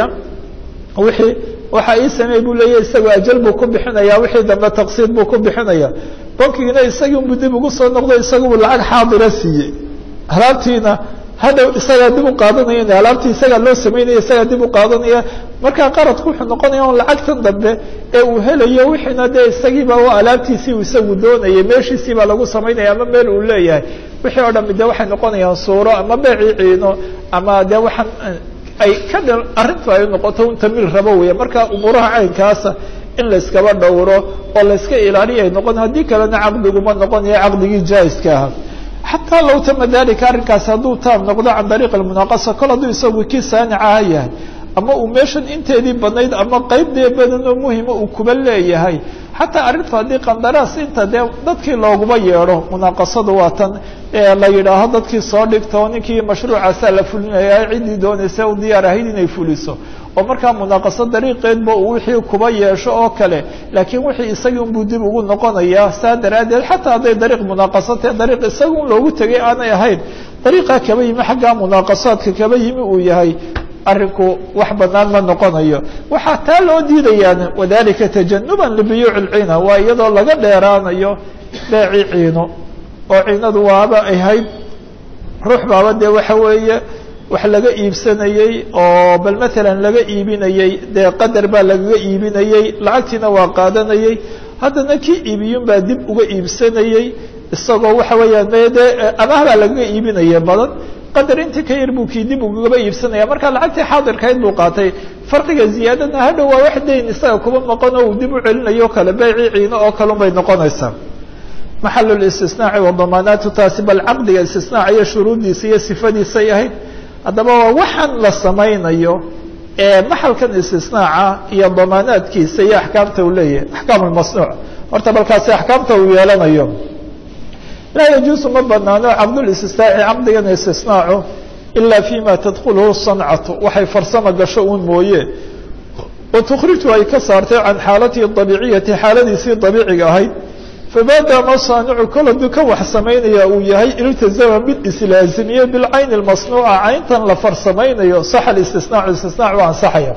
Speaker 1: wixii waxa ii sameey buu leeyahy isagoo ajal buu ku bixinaya wixii dambe taqsiid buu ku bixinaya bankigiina isagii unbu dib ugu soo noqdo isagubu lacag xaadira siiyey alaabtiina hadhow isagaa dib u qaadanaya in alaabtii isagaa loo samaynaya isagaa dib u qaadanaya markaa qaradku wuxuu noqonaya on lacagtan dambe ee uu helayo wixiina dee isagiiba waa alaabtiisii uu isagu doonayay meeshiisii baa lagu samaynaya ama meel uu leeyahay wixii oo dhami de waxay noqonayaan suuro ama beecii ciino ama dee waxaan ay ka dh arrintu ay noqoto un tamiil rabo weya marka umuuraha caynkaasa in layskaba dhowro oo layska ilaaliya ay noqon haddii kalena caqdiguma noqonayo caqdigii jaiska aha xataa low tama dalika arrinkaasi hadduu taam noqdo can dariiq almunaaqasa kol hadduu isagu kii saanicaha yahay ama uu meeshan inteedii badnayd ama qeyb dee badan oo muhima uu kuba leeyahay xataa arrintu haddii qandaraas inta dee dadkii looguma yeedho munaaqasadu waa tan la yidhaaho dadkii soo dhigta oo ninkii mashruucaasaa la fulinaya ciddii doonaysa u diyaar ahayd inay fuliso oo markaa munaaqaso dariiqeedba uu wixii kuba yeesho oo kale laakiin wixii isagii unbuu dib ugu noqonaya saa daraaddeed xataa hadday dariiq munaaqasatee dariiq isaga un loogu tegay aanay ahayn dariiqaa kaba yimi xaggaa munaaqasaadka kaba yimi uu yahay arrinku wax banaan ma noqonayo waxaa taa loo diidayaan wadalika tajanuban libiyuuci lciina waa iyadoo laga dheeraanayo beecii ciino oo ciinadu waaba ahayd ruux baaba dee waxa weeye wax laga iibsanayey oo bal matalan laga iibinayey dee qadar baa lagaga iibinayey lacagtiina waa qaadanayey haddana kii iibiyun baa dib uga iibsanayey isagoo waxa weeyaan me dee amaah baa lagaga iibinaya badan qadar intii ka yar buu kii dib ugaba iibsanaya marka lacagtii xaadirkayd buu qaatay farqiga ziyaadana hadhow waa wax dayn isaga kuba maqon oo uu dib u celinayo kale beecii ciino oo kalun bay noqonaysaa maxal listisnaaci wadamaanaatu taasi bal caqdiga istisnaac iyo shuruuddiisa iyo sifadiisay ahayd haddaba waa waxaan la samaynayo ee maxalkan istisnaaca iyo damaanaadkiisa iyo axkaamta uu leeyahay axkaam lmasnuuc horta balkaasi axkaamta uu yeelanayo laa yajuusu ma banaano cabdulistisnaaci caqdigan istisnaacu ila fima tadkulhu sancatu waxay farsama gasho uun mooye oo tukhriju ay ka saartay can xaalatihi abiiciyati xaaladiisii abiiciga ahayd famaadaama saanicu kol hadduu ka wax samaynaya uu yahay iltazama mid islaazimiye bilcayni اmasnuuca cayntan la farsamaynayo saxa istisnaacu istisnaac u ansaxaya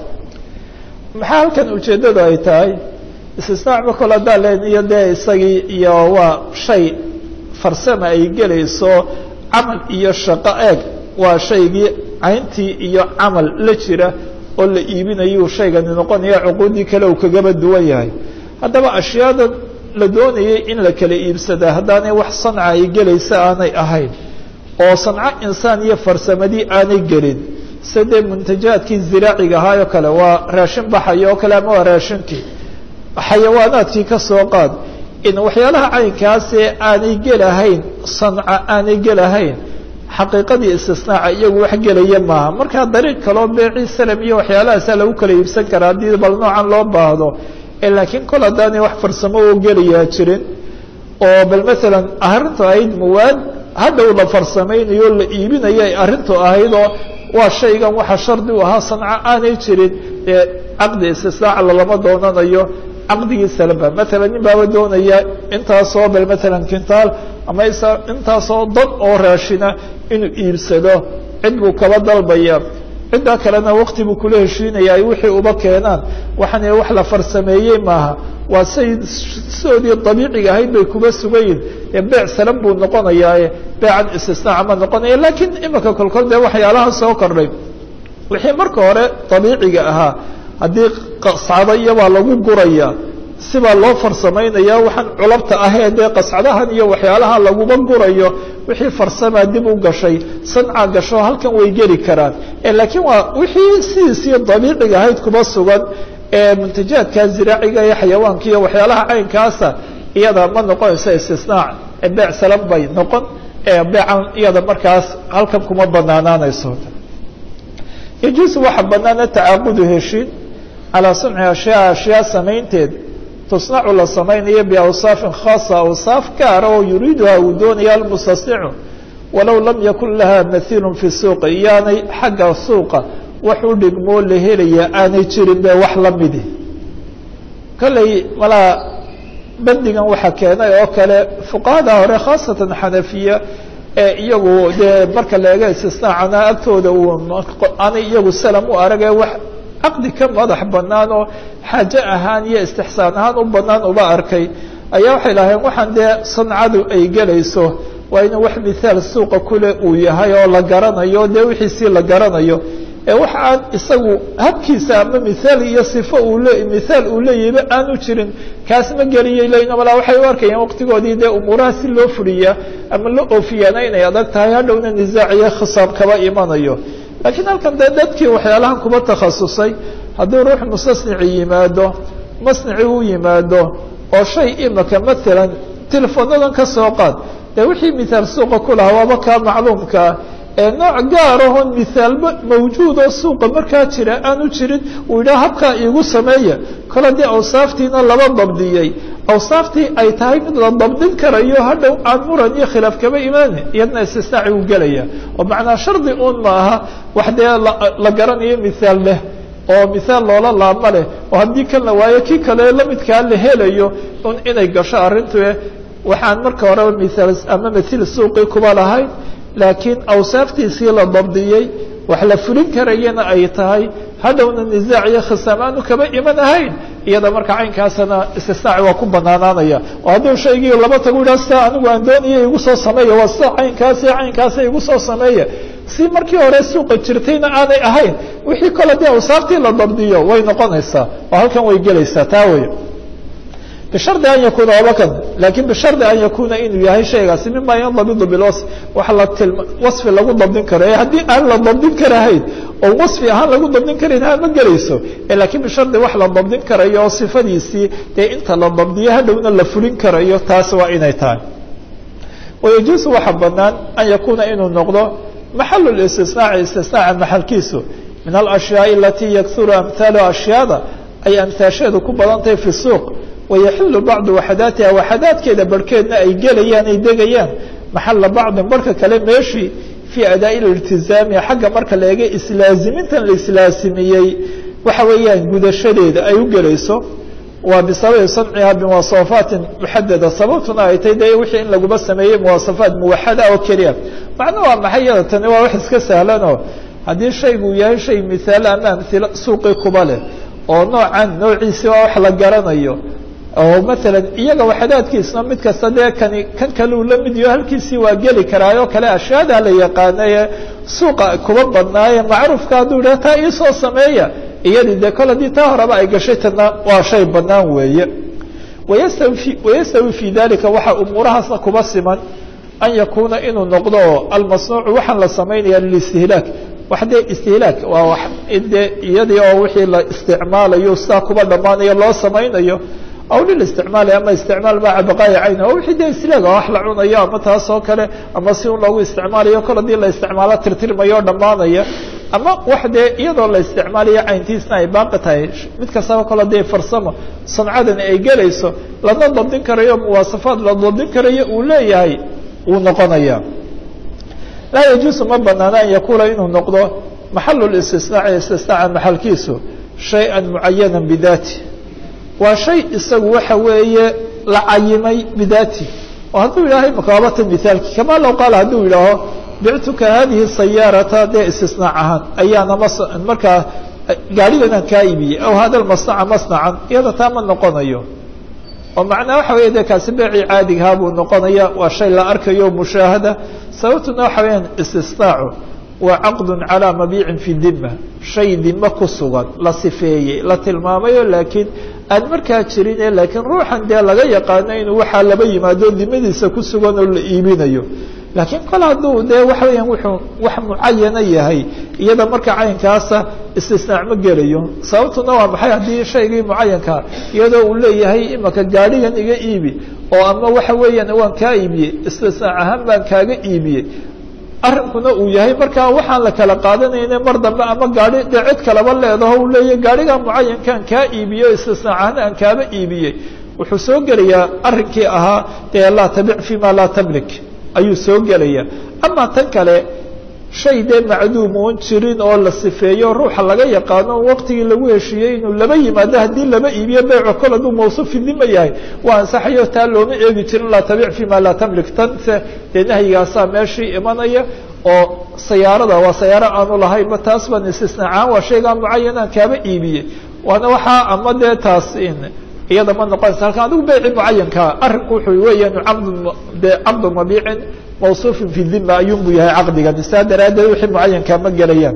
Speaker 1: maxaa halkan ujeeddadu ay tahay istisnaacba kol haddaa len iyo dee isagii iyo waa shay farsama ay gelayso camal iyo shaqo eeg waa shaygii cayntii iyo camal la jira oo la iibinayuu shaygani noqonaya cuquuddii kale uu kagaba duwan yahay haddaba ashyaada la doonayay in la kala iibsadaa haddaanay wax sanca ay gelaysa aanay ahayn oo sanco insaan iyo farsamadii aanay gelin sidee muntajaadkii ziraaciga ahaa oo kale waa raashin baxaya oo kale ama waa raashinkii xayawaanaadkii ka soo qaad in waxyaalaha caynkaasee aanay gelahayn sanca aanay gelahayn xaqiiqadii istisnaaca iyagu wax gelaya maaha markaa dariiq kaloo beecii salam iyo waxyaalahaasa lagu kala iibsan karaa haddii bal noocan loo baahdo laakiin kol haddaanay wax farsamo oo gelayaa jirin oo bal maalan arrintu ahayd muwaad hadhow la farsamaynayo la iibinayo ay arrintu ahayd oo waa shaygan waxa shardi u ahaa sanco aanay jirin ee caqdi istisnaaca lalama doonanayo caqdigii salaba maalan nin baaba doonaya intaasoo bal maalan kintaal ama intaasoo dad oo raashina inuu iibsado cid buu kaba dalbaya ciddaa kalena wakti buu kula heshiinaya ay wixii uba keenaan waxaan wax la farsameeyey maaha waa say sidoodii dabiiciga ahayd bay kuba sugayiin ee beec salan buu noqonayaae beecan istisnaaca ma noqonaya lakiin imika kolkol dee waxyaalaha soo kordhay wixii marka hore dabiiciga ahaa haddii qascado iyobaa lagu guraya sibaa loo farsamaynaya waxaan culabta ahee dee qascadahan iyo waxyaalaha laguba gurayo wixii farsamaa dib u gashay sanca gasho halkan way geli karaan laakiin waa wixii sidiisii dabiiciga ahayd kuba sugan ee muntajaadka ziraaciga iyo xayawaanka iyo waxyaalaha caynkaasa iyada ma noqonayso istisnaac beec salan bay noqon beecan iyada markaas halkan kuma banaanaanayso yajuusu waxa banaana tacaaqudu heshiin calaa sunci ashyaa ashyaa samaynteed tusnacu la samaynayo biawsaafin khaasa awsaaf gaara oo yuriiduha uu doonaya almustasnicu walow lam yakun laha mahiilun fi suuqi iyaanay xagga suuqa wax u dhigmoo la helaya aanay jirin be wax la midi kolley malaa bandigan waxaa keenay oo kale fuqahada hore khaasatan xanafiya ee iyagu dee marka la eega istisnaacana agtooda uu aanay iyagu salam u arag ee wax caqdi ka madax banaan oo xaaje ahaan iyo istixsaan ahaan u banaan uba arkay ayaa waxay lahayn waxaan dee sancadu ay gelayso waa inuu wax mithaal suuqa kule uu yahay oo la garanayo dee wixiisii la garanayo ee wax aan isagu habkiisa ama mithaal iyo sifo uu le mithaal uu leeyahiba aanu jirin kaas ma geliyay leyn malaa waxay u arkayaan waqtigoodii dee umuuraha si loo fuliyaa ama la oofiyaana inay adag tahay hadhowna nisaac iyo khisaab kaba imanayo laakiin halkan dee dadkii waxyaalahan kuba takhasusay hadduu ruux mustasnici yimaado masnici u yimaado oo shay imika maalan telefonadan ka soo qaad dee wixii mithaal suuqa ku lahaa waaba kaa macluumkaa ee nooc gaarahon mithaalba mawjuud oo suuqa markaa jira aanu jirin uu yidhaha habkaa iigu sameeya kole dee awsaaftiina laba dabdiyey awsaaftii ay tahay mid la dabdin karayo hadhow aan muran iyo khilaaf kaba imaani iyadna istisnaaci u gelaya oo macnaa shardi un ma aha wax dee la garanayo mithaal leh oo mithaal loola laabma leh oo haddii kan la waayo kii kale lamidkaa la helayo un inay gasho arrintu waxaan marka horeba mithaal ama mathil suuqii kuba lahayn laakiin awsaaftiisii la dabdiyey wax la fulin karayana ay tahay hadhowna nisaac iyo khisaam aanu kaba iman ahayn iyada marka caynkaasna istisnaaci waa ku banaanaanaya oo hadduu shaygii laba tagu yidhaha sidaa anigu aan doonaya igu soo sameeya waa sida caynkaasi caynkaasi igu soo sameeya si markii hore suuqa jirtayna aanay ahayn wixii kole dee awsaaftii la dabdiyo way noqonaysaa oo halkan way gelaysaa taa wey bishardi an yakuuna wabakan lakin bishardi an yakuuna inuu yahay shaygaasi mima yandabidu bilwasf wax la tilma wasfi lagu dabdin karo ee haddii aan la dabdin karahayn oo wasfi ahaan lagu dabdin karayn ha ma gelayso lakin bishardi wax la dabdin karayo oo sifadiisii dee inta la dabdiyo hadhowna la fulin karayo taas waa inay tahay wayajuusu waxa banaan an yakuuna inuu noqdo maxalu listisnaaci istisnaaca maxalkiisu min alashyaai alatii yaksuru amhaalu ashyaada ay amhaasheedu ku badan tahay fi suuq wayaxilu bacdu waxadaatiha waxadaadkeeda barhkeedna ay gelayaan ay degayaan maxala bacdin barhka kale meeshii fii adaa'i liltizaami xagga marka la eega islaazimintan la islaasimiyey waxa weeyaan gudashadeeda ay u gelayso waa bisababi sanciha bimuwasafaatin muxadada sababtuna ay tay de wixii in laguma sameeyey muwasafaat muwaxada oo keliya macno waa maxay yada tani waa wax iska sahlanoo haddii shaygu yahay shay mihaalo ama amhilo suuqii kuba leh oo noocan noociisi waa wax la garanayo oo maalan iyaga waxadaadkiisna mid kasta dee kani kan kale uu la mid yaho halkiisii waa geli karaayoo kale ashyaada la yaqaanaye suuqa kuba badnaaye macruufka hadduu yidhaha taa iisoo sameeya iyadii dee kol haddii taa horeba ay gashay tana waa shay banaan weeye wayastawi wayastawi fii dalika waxaa umuurahaasna kuba siman an yakuuna inuu noqdo almasnuucu waxaan la samaynaya lilistihlaak wax dee istihlaak waa wax dee iyadii oo wixii la isticmaalayo sidaa kuba dhammaanayo loo samaynayo aw lilisticmaali ama isticmaal maca baqaa'i cayn oo wixii dee istilaag wax la cunayo ama taas oo kale ama si un loogu isticmaalayo kol haddii la isticmaalo tirtirmayo o dhammaanaya ama wax dee iyadoo la isticmaalayo cayntiisna ay baaqi tahay mid kastaba kol haddii farsamo sancadani ay gelayso lana dabdin karayo muwaasafaad la dabdin karayo uu leeyahay wuu noqonaya laa yajuusu ma banaana an yakuuna inuu noqdo maxalu listisnaaci istisnaaca maxalkiisu shay-an mucayana bidaati waa shay isagu waxa weeye la cayimay bidaati oo hadduu yidhahay makaabata mithaalki kama low qaala hadduu yidhaaho bictuka hadihi sayaarata dee istisnaac ahaan ayaana mas markaa gaadhiganaan kaa iibiyey aw hada masnaca masnacan iyada taa ma noqonayo oo macnaa waxa weya de kaasi beecii caadigahaa buu noqonaya waa shay la arkayo mushaahada sababtuna waxa weyaan istisnaacu waa caqdu calaa mabiicin fi dima shay dime ku sugan la sifeeyey la tilmaamayo laakiin aan markaa jirine laakiin ruuxan dee laga yaqaano inuu waxaa laba yimaado dimadiisa ku sugan oo la iibinayo laakiin kol hadduu dee waxa weeyaan wuxuu wax mucayana yahay iyada marka caynkaasa istisnaac ma gelayo sababtuna waa maxay haddii shaygii mucayankaa iyadoo uu leeyahay imaka gaadhigan iga iibi oo ama waxa weeyaan waan kaa iibiyey istisnaac ahaan baan kaaga iibiyey arrinkuna uu yahay markaa waxaan la kala qaadanayna mar dambe ama gaadhi dee cid kalaba leedaho uu leeyahay gaadhigaa mucayankaan kaa iibiyey o istisnaac ahaan aan kaaba iibiyey wuxuu soo gelayaa arrinkii ahaa dee laa tabic fi ma laa tamlik ayuu soo gelaya ama tan kale shay dee macduum oon jirin oo la sifeeyo ruuxa laga yaqaano waqtigii lagu heshiiyey inuu laba yimaado haddii laba iibiyo beyco kol hadduu mawsuufi dima yahay waa ansaxayo taa looma eegi jirin laa tabic fi ma laa tamlik tanse dee nahyigaasaa meeshii imanaya oo sayaarada waa sayaaro aanu lahaynba taas baan istisnaacaan waa shaygaa mucayanaan kaaba iibiyey waana waxaa ama dee taas iyada ma noqonaysa halkan adigu beyci mucayankaa arrinku wuxuu weeyaan caqdu de caqdu mabiicin mawsuufin fi dima ayuunbuu yahay caqdigani saa daraaddeed wixii mucayankaa ma gelayaan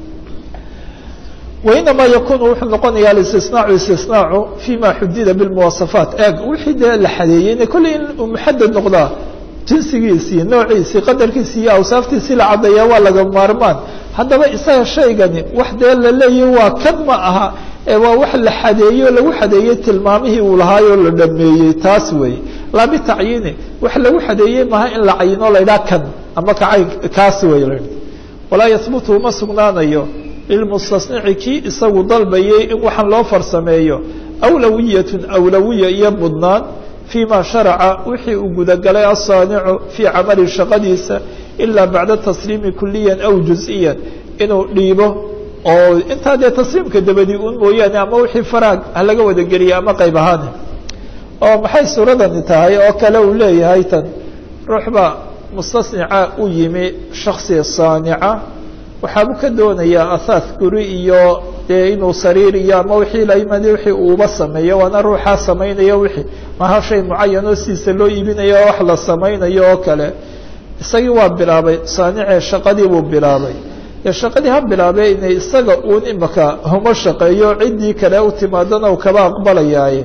Speaker 1: wainamaa yakunu wuxuu noqonaya alistisnaacu istisnaacu fima xudida bilmuwasafaat eeg wixii dee la xadeeyeyna kolley in uu muxadad noqdaa jinsigiisii noociisii qadarkiisii iyo awsaaftiisii la caddeeyaa waa laga maarmaan haddaba isaga shaygani wax dee la leeyahy waa kan ma aha ee waa wax la xadeeyo lagu xadeeyey tilmaamihii uu lahaayoo la dhameeyey taas weeye laa bitacyiini wax lagu xadeeyey maaha in la cayino la ydhaha kan ama kacayn kaas wey la walaa yahbutu uma sugnaanayo lilmustasnici kii isagu dalbayey in waxaan loo farsameeyo awlawiyatun awlawiya iyo mudnaan fii ma sharaca wixii uu gudagalay asaanicu fii camali shaqadiisa ilaa bacda tasliimi kuliyan aw juz-iyan inuu dhiibo oo intaa dee tasliimka dabadii un mooyaane ama wixii faraag ha laga wada geliya ama qayb ahaane oo maxay suuradani tahay oo kale uu leeyahay tan ruux baa mustasnica u yimi shaksi saanica waxaabuu ka doonayaa ahaas guri iyo dee inuu sariir iyo ama wixii la yimid wixii uuba sameeyo waana ruuxaa samaynayo wixii maha shay mucayan oo sidiisa loo iibinayo oo wax la samaynayo oo kale isagii waa bilaabay saanice shaqadii buu bilaabay dee shaqadii ha bilaabee inay isaga uun imaka huma shaqeeyo ciddii kale u timaadana u kaba aqbalayaaye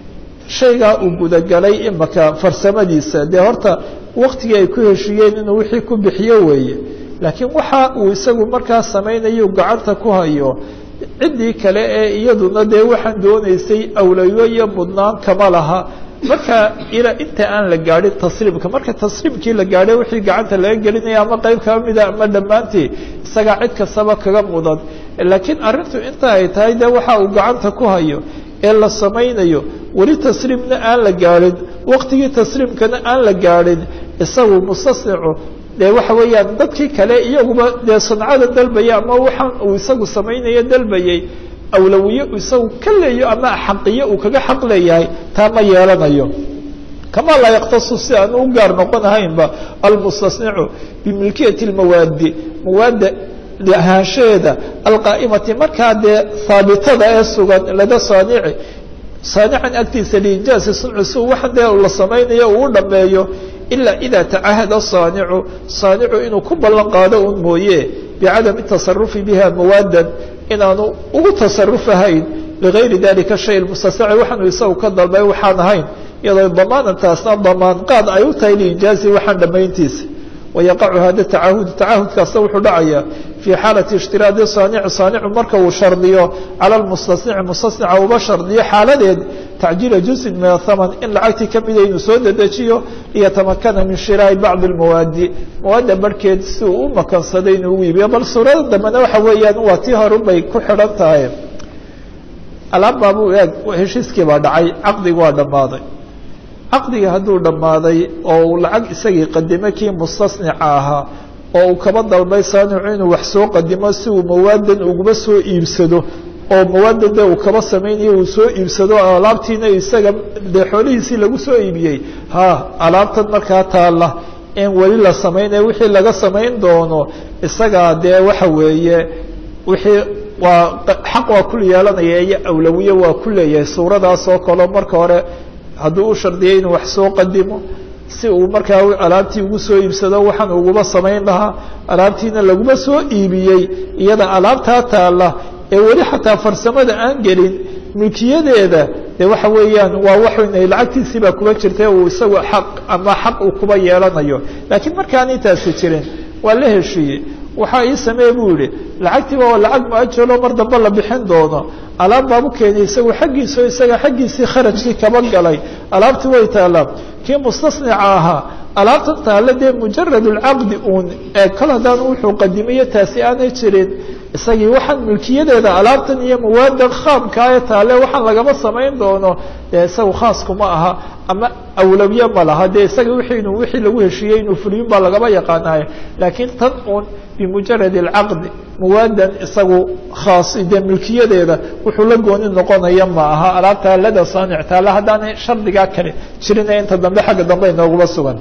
Speaker 1: shaygaa uu gudagalay imaka farsamadiisa dee horta waktigii ay ku heshiiyeen inuu wixii ku bixiyo weeye laakiin waxa uu isagu markaa samaynayo gacanta ku hayo ciddii kale ee iyaduna dee waxaan doonaysay awlayo iyo mudnaan kama laha marka ilaa inta aan la gaadhin tasriimka marka tasriimkii la gaadhay wixii gacanta laga gelinaya ama qayb kaba mida ama dhammaantii isagaa cid kastaba kaga mudan laakiin arrintu inta ay tahay dee waxa uu gacanta ku hayo ee la samaynayo weli tasriimna aan la gaadhin waktigii tasriimkana aan la gaadhin isagu mustasnicu dee waxa weeyaan dadkii kale iyaguba dee sancada dalbaya ama waxaan uu isagu samaynayo dalbayay awlawiye isagu ka leeyo ama xaqiyo uu kaga xaq leeyahay taa ma yeelanayo kama laa yaktasu si aan u gaar noqon ahaynba almustasnicu bimilkiyati lmawaadi mawaadda ahaanshaheeda alqaa'imati markaa dee haabitada ee sugan lada saanici saanican agtiisa liinjaasi suncu si waxaan dee la samaynayo uu u dhameeyo ilaa ida tacahada saanicu saanicu inuu ku ballan qaado un mooye bicadami tasarufi biha mawaadan inaanu ugu tasarufahayn ligayri dalika shay mustasnaci waxaanu isagu ka dalbay waxaan ahayn iyadoo damaanantaasna damaan qaad ay u tahay liinjaazi waxaan dhammayntiisa wayaqacu hada tacahud tacahudkaasna wuxuu dhacayaa fii xaalati ishtiraadi saanici saanicu marka uu shardiyo cala lmustasnici mustasnica uba shardiyo xaaladeed tacjiila juzin min athaman in lacagtii ka mida inuu soo dedejiyo liyatamakana min shiraa'i bacdi lmawaadi mawaadda barhkeed si uu u makansaday inuu ugu iibiyo bal suurada dambena waxa weeyaan waa tii horun bay ku xidhan tahay alaabbaabuu eeg heshiiskii baa dhacay caqdigi waa dhammaaday caqdigii hadduu dhammaaday oo uu lacag isagii qadimay kii mustasnica ahaa oo uu kaba dalbay saanicu inuu wax soo qadimo si uu mawaadan uguba soo iibsado oo mawaadan de uu kaba samaynayo uu soo iibsado alaabtiina isaga dee xoolihiisii lagu soo iibiyey ha alaabtan markaa taalla in weli la samaynaya wixii laga samayn doono isagaa dee waxa weeye wixii waa xaq waa ku yeelanaya iyo awlawiye waa ku leeyahay suuradaas oo kaleo marka hore hadduu u shardiyay inuu wax soo qadimo si uu markaa alaabtii ugu soo iibsado waxaan uguba samayn lahaa alaabtiina laguma soo iibiyey iyada alaabtaa taalla ee weli xataa farsamada aan gelin mulkiyadeeda de waxa weeyaan waa waxn lacagtiisii baa kuba jirta uu isagu xaq ama xaq uu kuba yeelanayo laakiin markaan intaasi jirin waa la heshiiyey waxaa ii sameeye buu yihi lacagtiiba waa lacag muajalo mar dambe la bixin doono alaab baabu keenay isagu xaggiisao isaga xaggiisii kharajkii kaba galay alaabtii way taallaa kii mustasnica ahaa alaabtan taale dee mujarad lcaqdi uun ee kal haddaan wuxuu qadimiyo taasi aanay jirin isagii waxaan mulkiyadeeda alaabtan iyo mawaadan khaamkaa ee taale waxaan lagama samayn doono dee isagu khaaskuma aha ama awlawiye ma laha dee isaga wiinu wixii lagu heshiiyey inuu fuliyin baa lagaba yaqaanaaye laakiin tan uun bimujarad alcaqdi mawaadan isagu khaas dee mulkiyadeeda wuxuu la gooni noqonaya ma aha alaabtaa lada saanic taale haddaanay shardigaa kale jirina inta dambe xagga dambe inooguma sugan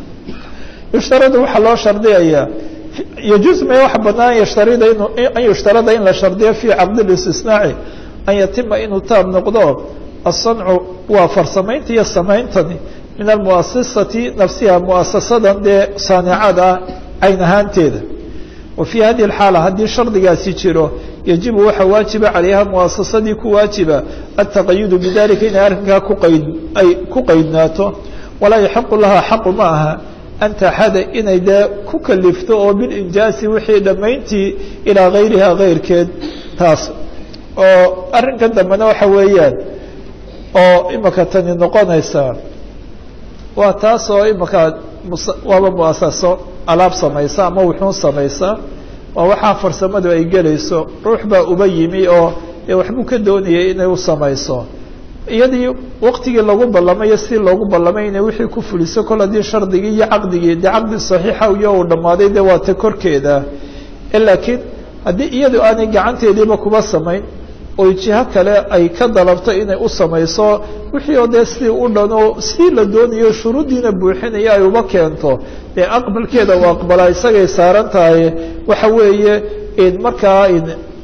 Speaker 1: yushtaradu waxaa loo shardiyayaa يجuز ma waxa banaan yshtarida in an yushtarada in la shardiyo fي caqd الاstisnaaci an yatima inuu taab noqdo aلصancu waa farsamaynta iyo samayntani min almuasasati nafsiha muasasadan dee saanicada cayn ahaanteeda wa fي hadi الxaala haddii shardigaasi jiro yajibu waxa waajiba calayha muasasadii ku waajiba التaqayudu bidalika inay arrinkaa kuqayd ay ku qaydnaato walaa yaxiqu laha xaqu ma aha an taxada inay dee ku kalifto oo bilinjaasi wixii dhammayntii ilaa gayriha kayrkeed taas oo arrinkan dambena waxa weeyaan oo imaka tani noqonaysaa waa taas oo imaka waaba muasaso alaab samaysa ama wuxuun samaysa waa waxaa farsamadu ay gelayso ruux baa uba yimi oo dee waxbuu ka doonayay inay u samayso iyadii waktigii lagu ballamayo si loogu ballamay inay wixii ku fuliso kol haddii shardigii iyo caqdigii dee caqdi saxiixa iyo uu dhammaaday dee waa ta korkeeda laakiin haddii iyadu aanay gacanteediiba kuba samayn oy jiho kale ay ka dalabto inay u samayso wixii oo dee sidii u dhano sidii la doonayo shuruuddiina buuxinaya ay uba keento dee aqbalkeeda u aqbalaa isagay saaran tahay waxa weeye markaa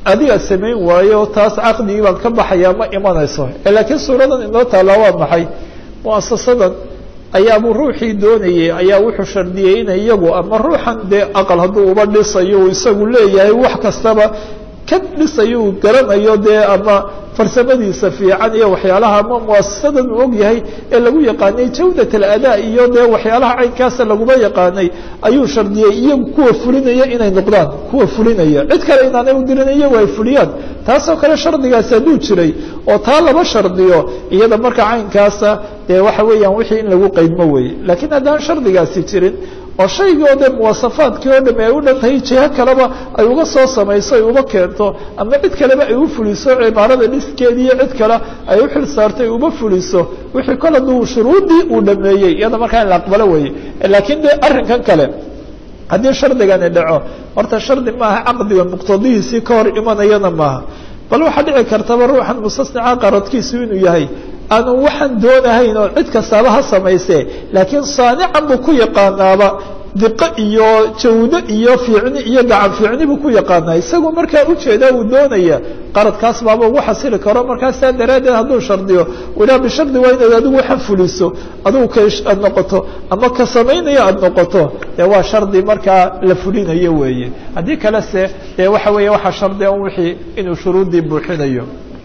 Speaker 1: adiga samayn waayo taas caqdigii baan ka baxayaa ma imanayso laakiin suuradan inoo taallaa waa maxay muasasadan ayaabuu ruuxii doonayey ayaa wuxuu shardiyey inay iyagu ama ruuxan dee aqal hadduu uba dhisayo uu isagu leeyahay wax kastaba ka dhisayo uu garanayo dee ama farsamadiisa fiican iyo waxyaalaha ama muasasadan uu og yahay ee lagu yaqaanay jawdat aladaa iyo dee waxyaalaha caynkaasa laguma yaqaanay ayuu shardiyey iyagu kuwa fulinaya inay noqdaan kuwa fulinaya cid kale inaanay u dirin iyagu ay fuliyaan taasoo kale shardigaasi hadduu jiray oo taa laba shardiyo iyada marka caynkaasa dee waxa weeyaan wixii in lagu qaydmo weeye laakiin haddaan shardigaasi jirin oo shaygii oo dee muwasafaadkii oo dham ay u dhan tahay jiho kaleba ay uga soo samayso ay uba keento ama cid kaleba ay u fuliso cimaarada dhiskeedi iyo cid kale ay u xil saarto ay uba fuliso wixii kol hadduu shuruuddii uu dhameeyey iyada markaa in la aqbalo weeye laakiin de arrinkan kale haddii shardigani dhaco horta shardi maaha caqdiga muqtadihiisii ka hor imanayana maaha bal waxaa dhici kartaba ruuxan mustasnica qaradkiisu inuu yahay aanu waxaan doonahayn oo cid kastaaba ha samaysee laakiin saanican buu ku yaqaanaaba diqo iyo jawdo iyo fiicni iyo gacan fiicni buu ku yaqaanaa isagu markaa ujeedaa uu doonaya qaradkaas baaba ugu xasili karo markaa saa daraaddeed hadduu shardiyo ilaa bishardi waa inaad adigu waxaan fuliso adigu ka aad noqoto ama ka samaynaya aada noqoto dee waa shardi markaa la fulinayo weeye haddii kale se dee waxa weeye waxaa shardia un wixii inuu shuruuddii buuxinayo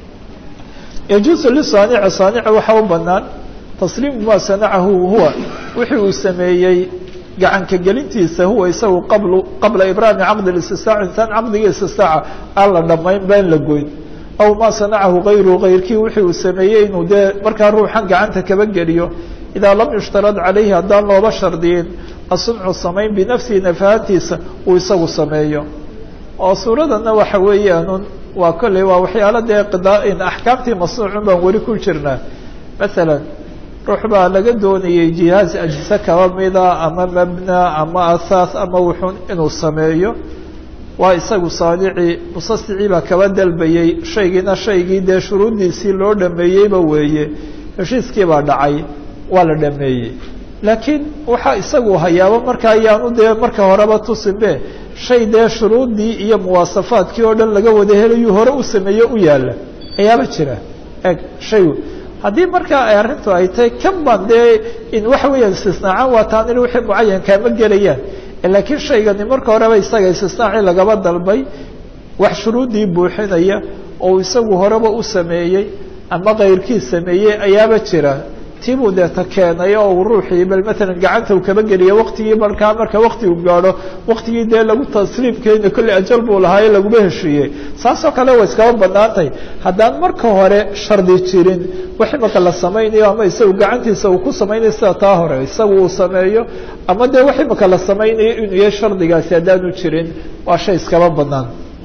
Speaker 1: yajuusu lisaanici saanici waxaa u banaan tasliimu maa sanacahu huwa wixii uu sameeyey gacanka gelintiisa huwa isagu qabl qabla ibraami caqdi istisaac intaan caqdigii istisaaca aan la dhammayn baan la goyn aw maa sanacahu kayruhu kayrkii wixii uu sameeyey inuu dee markaa ruuxan gacanta kaba geliyo idaa lam yushtarad calayhi haddaan looba shardiyin asuncu samayn binafsihi nafahantiisa uu isagu sameeyo oo suuradana waxa weeyaanun waa kolley waa waxyaalo dee qidaain axkaamtii masnuucun baan weli ku jirnaa masalan ruux baa laga doonayey jihaaz ajise kaba mida ama mabna ama asaas ama wuxuun inuu sameeyo waa isagu saanici musasicii baa kaba dalbayey shaygiina shaygii dee shuruuddiisii loo dhameeyeyba weeye heshiiskii baa dhacay waa la dhameeyey laakiin waxaa isagu hayaaba marka ayaanu dee marka horeba tusinbe shay dee shuruuddii iyo muwaasafaadkii oo dhan laga wada helayuu hore u sameeye u yaalla ayaaba jira eg shay haddii markaa ay arrintu ay tahay kan baan dee in waxa weeyaan istisnaacan waa taanil wixii mucayankaa ma gelayaan laakiin shaygani marka horeba isaga istisnaacii lagaba dalbay wax shuruuddii buuxinaya oo isagu horeba u sameeyey ama kayrkii sameeyey ayaaba jira tibuu deeta keenay oo uu ruuxii bal maalan gacanta uu kaba geliya waktigii markaa marka wakti uu gaadho waktigii dee lagu tasliimkeena kolley ajal buu lahaaye laguma heshiiyey saasoo kale way iskaba banaantay haddaan marka hore shardi jirin wax imaka la samaynayo ama isagu gacantiisa uu ku samaynayo sida taa hore isagu uu sameeyo ama dee wax imaka la samaynayo inuu yahay shardigaasi haddaanu jirin waa shay iskaba banaan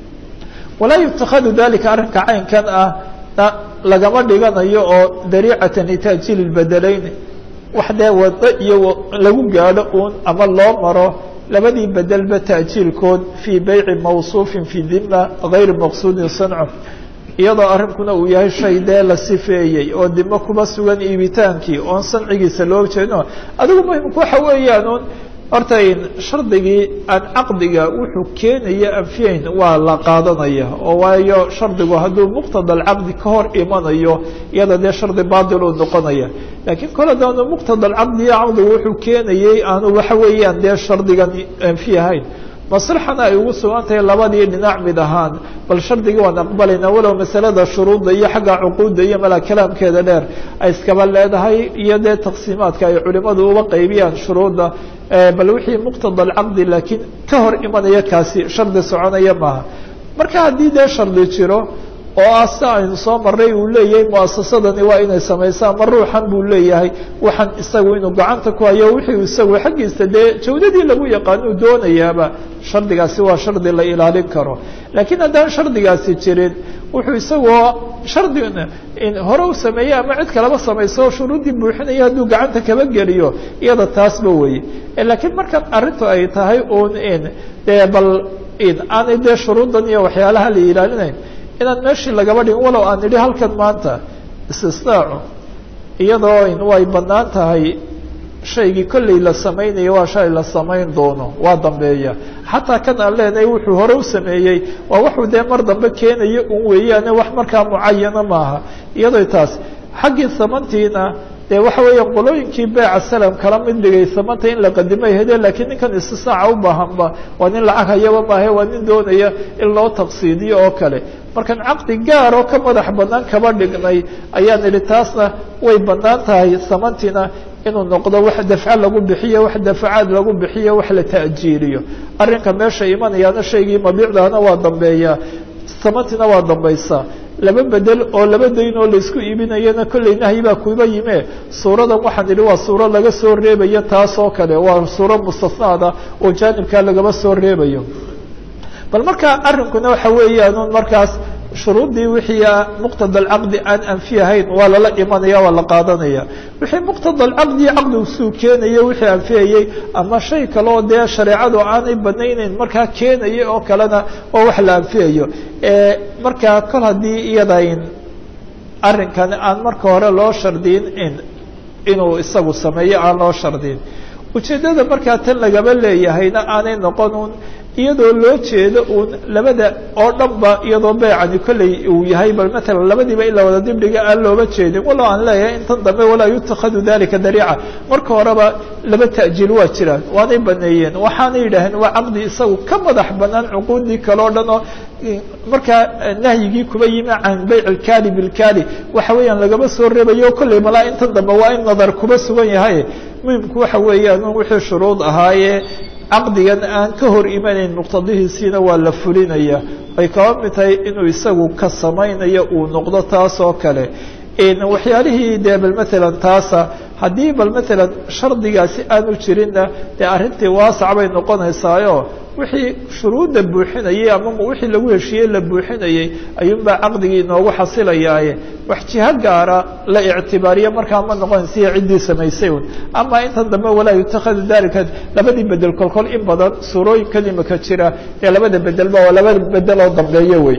Speaker 1: walaa yutakhadu dalika arrinka caynkan ah lagama dhiganayo oo dariicatan litaajiili lbedelayn wax dee wado iyo lagu gaadho uun ama loo maro labadii bedelba taajiilkood fii beyci mawsuufin fii dima gayri maqsuudin sanco iyadoo arrinkuna uu yahay shay dee la sifeeyey oo dimo kuba sugan iibitaankii oon sancigiisa loo jeedno adigu muhimku waxa weeyaan un horta shardigii aan caqdiga wuxuu keenaya anfiyayn waa la qaadanaya oo waayo shardigu hadduu muqtada alcaqdi ka hor imanayo iyada dee shardi baatil uu noqonaya laakiin kol haddaanu muqtada alcaqdiyo caqdigu wuxuu keenayey aanu waxa weeyaan dee shardigan anfi ahayn maslaxana ay ugu sugan tahay labadii dhinac mid ahaan bal shardigii waan aqbalayna walow masalada shuruudda iyo xagga cuquudda iyo mala kalaamkeeda dheer ay iskaba leedahay iyo dee taqsiimaadka ay culimadu uba qaybiyaan shuruudda bal wixii muqtada alcaqdi laakiin ka hor imanaya kaasi shardi soconaya maaha marka haddii dee shardi jiro oo ah si aynu soo maray uu leeyahay muasasadani waa inay samayso ama ruuxan buu leeyahay waxaan isagu inuu gacanta ku hayo wixii isagu xaggiisa dee jawdadii lagu yaqaan uu doonayaaba shardigaasi waa shardi la ilaalin karo laakiin haddaan shardigaasi jirin wuxuu isagoo shardi hore u sameeyey ama cid kaleba samayso shuruuddii buuxinaya hadduu gacanta kaba geliyo iyada taasba weye laakiin markan arrintu ay tahay un dee bal aanay dee shuruuddan iyo waxyaalaha la ilaalinayn inaan meeshii lagaba dhigin walow aan idhi halkan maanta istisnaacu iyadoo way banaan tahay shaygii kolley la samaynayo waa shay la samayn doono waa dambeeya xataa kan aan leenahay wuxuu hore u sameeyey waa wuxuu dee mar dambe keenayo un weeyaane wax markaa mucayana maaha iyadoo taas xaggii samantiina dee waxa weeyaan qolooyinkii beeca salam kala mid dhigay samanta in la qadimay hedeen lakiin ninkan istisnaaca u baahanba waa nin lacag hayaba maahe waa nin doonaya in loo taqsiidiyo oo kale markaan caqdi gaar oo ka madax banaan kaba dhignay ayaan idhi taasna way banaan tahay samantiina inuu noqdo wax dafco lagu bixiyo wax dafacaad lagu bixiyo wax la ta'jiiliyo arrinka meesha imanayaana shaygii mabiicdaana waa dambeeyaa samantiina waa dambaysaa laba bedel oo laba dayn oo laisku iibinayana kolley nahyi baa kuba yime suuradan waxaan idhi waa suuro laga soo reebayo taas oo kale waa suuro mustasnaada oo jaanibkaa lagaba soo reebayo bal marka arrinkuna waxa weeyaan markaas shuruuddii wixii muqtada alcaqdi aan anfi ahayn waa lala imanaya waa la qaadanaya wixii muqtada alcaqdi caqdigu suu keenayo wixii anfiyayey ama shay kale oo dee shareecadu aanay banayneyn markaa keenaya oo kalena waa wax la anfiyayo markaa kol haddii iyadayn arrinkan aan marka hore loo shardiyin in inuu isagu sameeyo aan loo shardiyin ujeeddada markaa tan lagaba leeyahayna aanay noqon un iyadoo loo jeedo uun labada oo dhan ba iyadoo beecani kolley uu yahay bal matalan labadiiba in la wada dibdhiga aan looba jeedin walo aan leeyahay intan dambe walaa yutakhadu dalika dariica marka horeba laba ta'jiil waa jiraan waanay baneeyeen waxaanay yidhaaheen waa caqdi isagu ka madax banaan cuquudii kale o dhan oo markaa nahyigii kuba yimi can bayc ilkaali bilkaali waxa weeyaan lagaba soo reebayo kolley malaa intan dambe waa in nadar kuba sugan yahay muhimku waxa weeyaan wixii shuruud ahaayee caqdigan aan ka hor imanayn muqtadihiisiina waa la fulinaya ay kaba mid tahay inuu isagu ka samaynayo uu noqdo taas oo kale waxyaalihii dee bal matalan taasa haddii bal matalan shardigaasi aanu jirinna dee arrintii waasac bay noqonaysaayo wixii shuruudda buuxinayay ama wixii lagu heshiiyey la buuxinayey ayuunbaa caqdigii inoogu xasilayaaye wax jiho gaara la ictibaariya markaa ma noqonaysiya ciddii samaysay un ama intan dambe walaa yutakhadu dalika labadii bedel kolkol in badan suurooyinkan imika jira ee labada bedelba waa laba bedel oo dambeeyo wey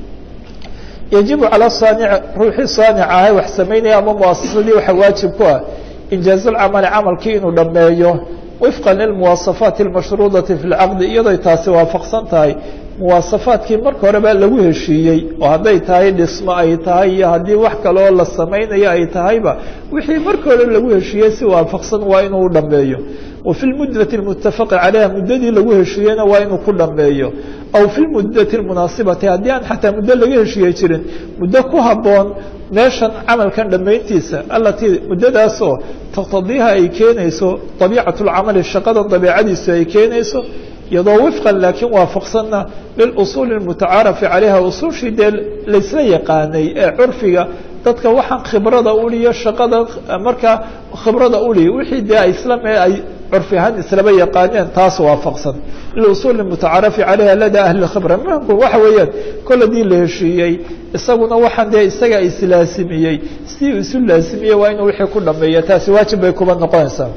Speaker 1: yajibu calى saanic ruuxii saanica ahay wax samaynaya ama muasasadii waxa waajib ku ah injaazulcamali camalkii inuu dhameeyo wifqa lilmuwaasafaati اlmashruudati fi lcaqdi iyadoy taasi waafaqsan tahay muwaasafaadkii marka horeba lagu heshiiyey oo hadday tahay dhismo ay tahay iyo haddii wax kaleoo la samaynayo ay tahayba wixii marka hore lagu heshiiyey si waafaqsan waa inuu dhameeyo wa fi lmuddati اlmutafaqi calayha muddadii lagu heshiiyeyna waa inuu ku dhameeyo aw fi lmuddati اlmunaasibati haddii aan xataa muddo laga heshiiye jirin muddo ku habboon meeshan camalkan dhammayntiisa alatii muddadaasoo taqtadiiha ay keenayso dabiicat lcamali shaqadan dabiicadiisu ay keenayso iyadoo wifqan laakiin waafaqsanna lilusuuli اlmutacaarafi calayha usuushii dee laysla yaqaanay ee curfiga dadka waxaan khibrada uliyo shaqada markaa khibrada uliya wixii dee ay isla mee ay curfi ahaan islaba yaqaaneen taas waafaqsan liusuuli mutacaarafi calayha lada ahli khibra muhimku waxa weeyaan kol hadii la heshiiyey isaguna waxaan dee isaga islaasimiyey sidii uu isu laasimiyey waa inuu wixii ku dhameeya taasi waajib bay kuba noqonaysaa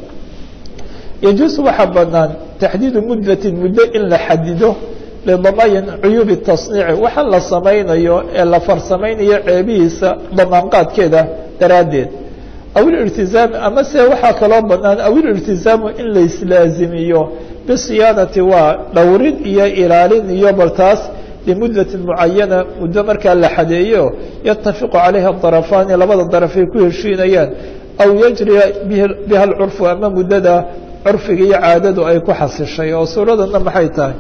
Speaker 1: yajuusu waxaa banaan taxdiidu muddatin muddo in la xadido lidamayin cuyuubi tasniici waxa la samaynayo ee la farsamaynayo ceebihiisa damaanqaadkeeda daraaddeed aw ilirtizaami ama se waxaa kaloo banaan aw ilirtizaamu in la islaazimiyo bisiyaanati waa dhowrin iyo ilaalin iyo bal taas limuddatin mucayana muddo markaa la xadeeyo yatafiqu calayha darafaani labada daraf ay ku heshiinayaan aw yajriya biha alcurfu ama muddada curfiga iyo caadadu ay ku xasishay oo suuradana maxay tahay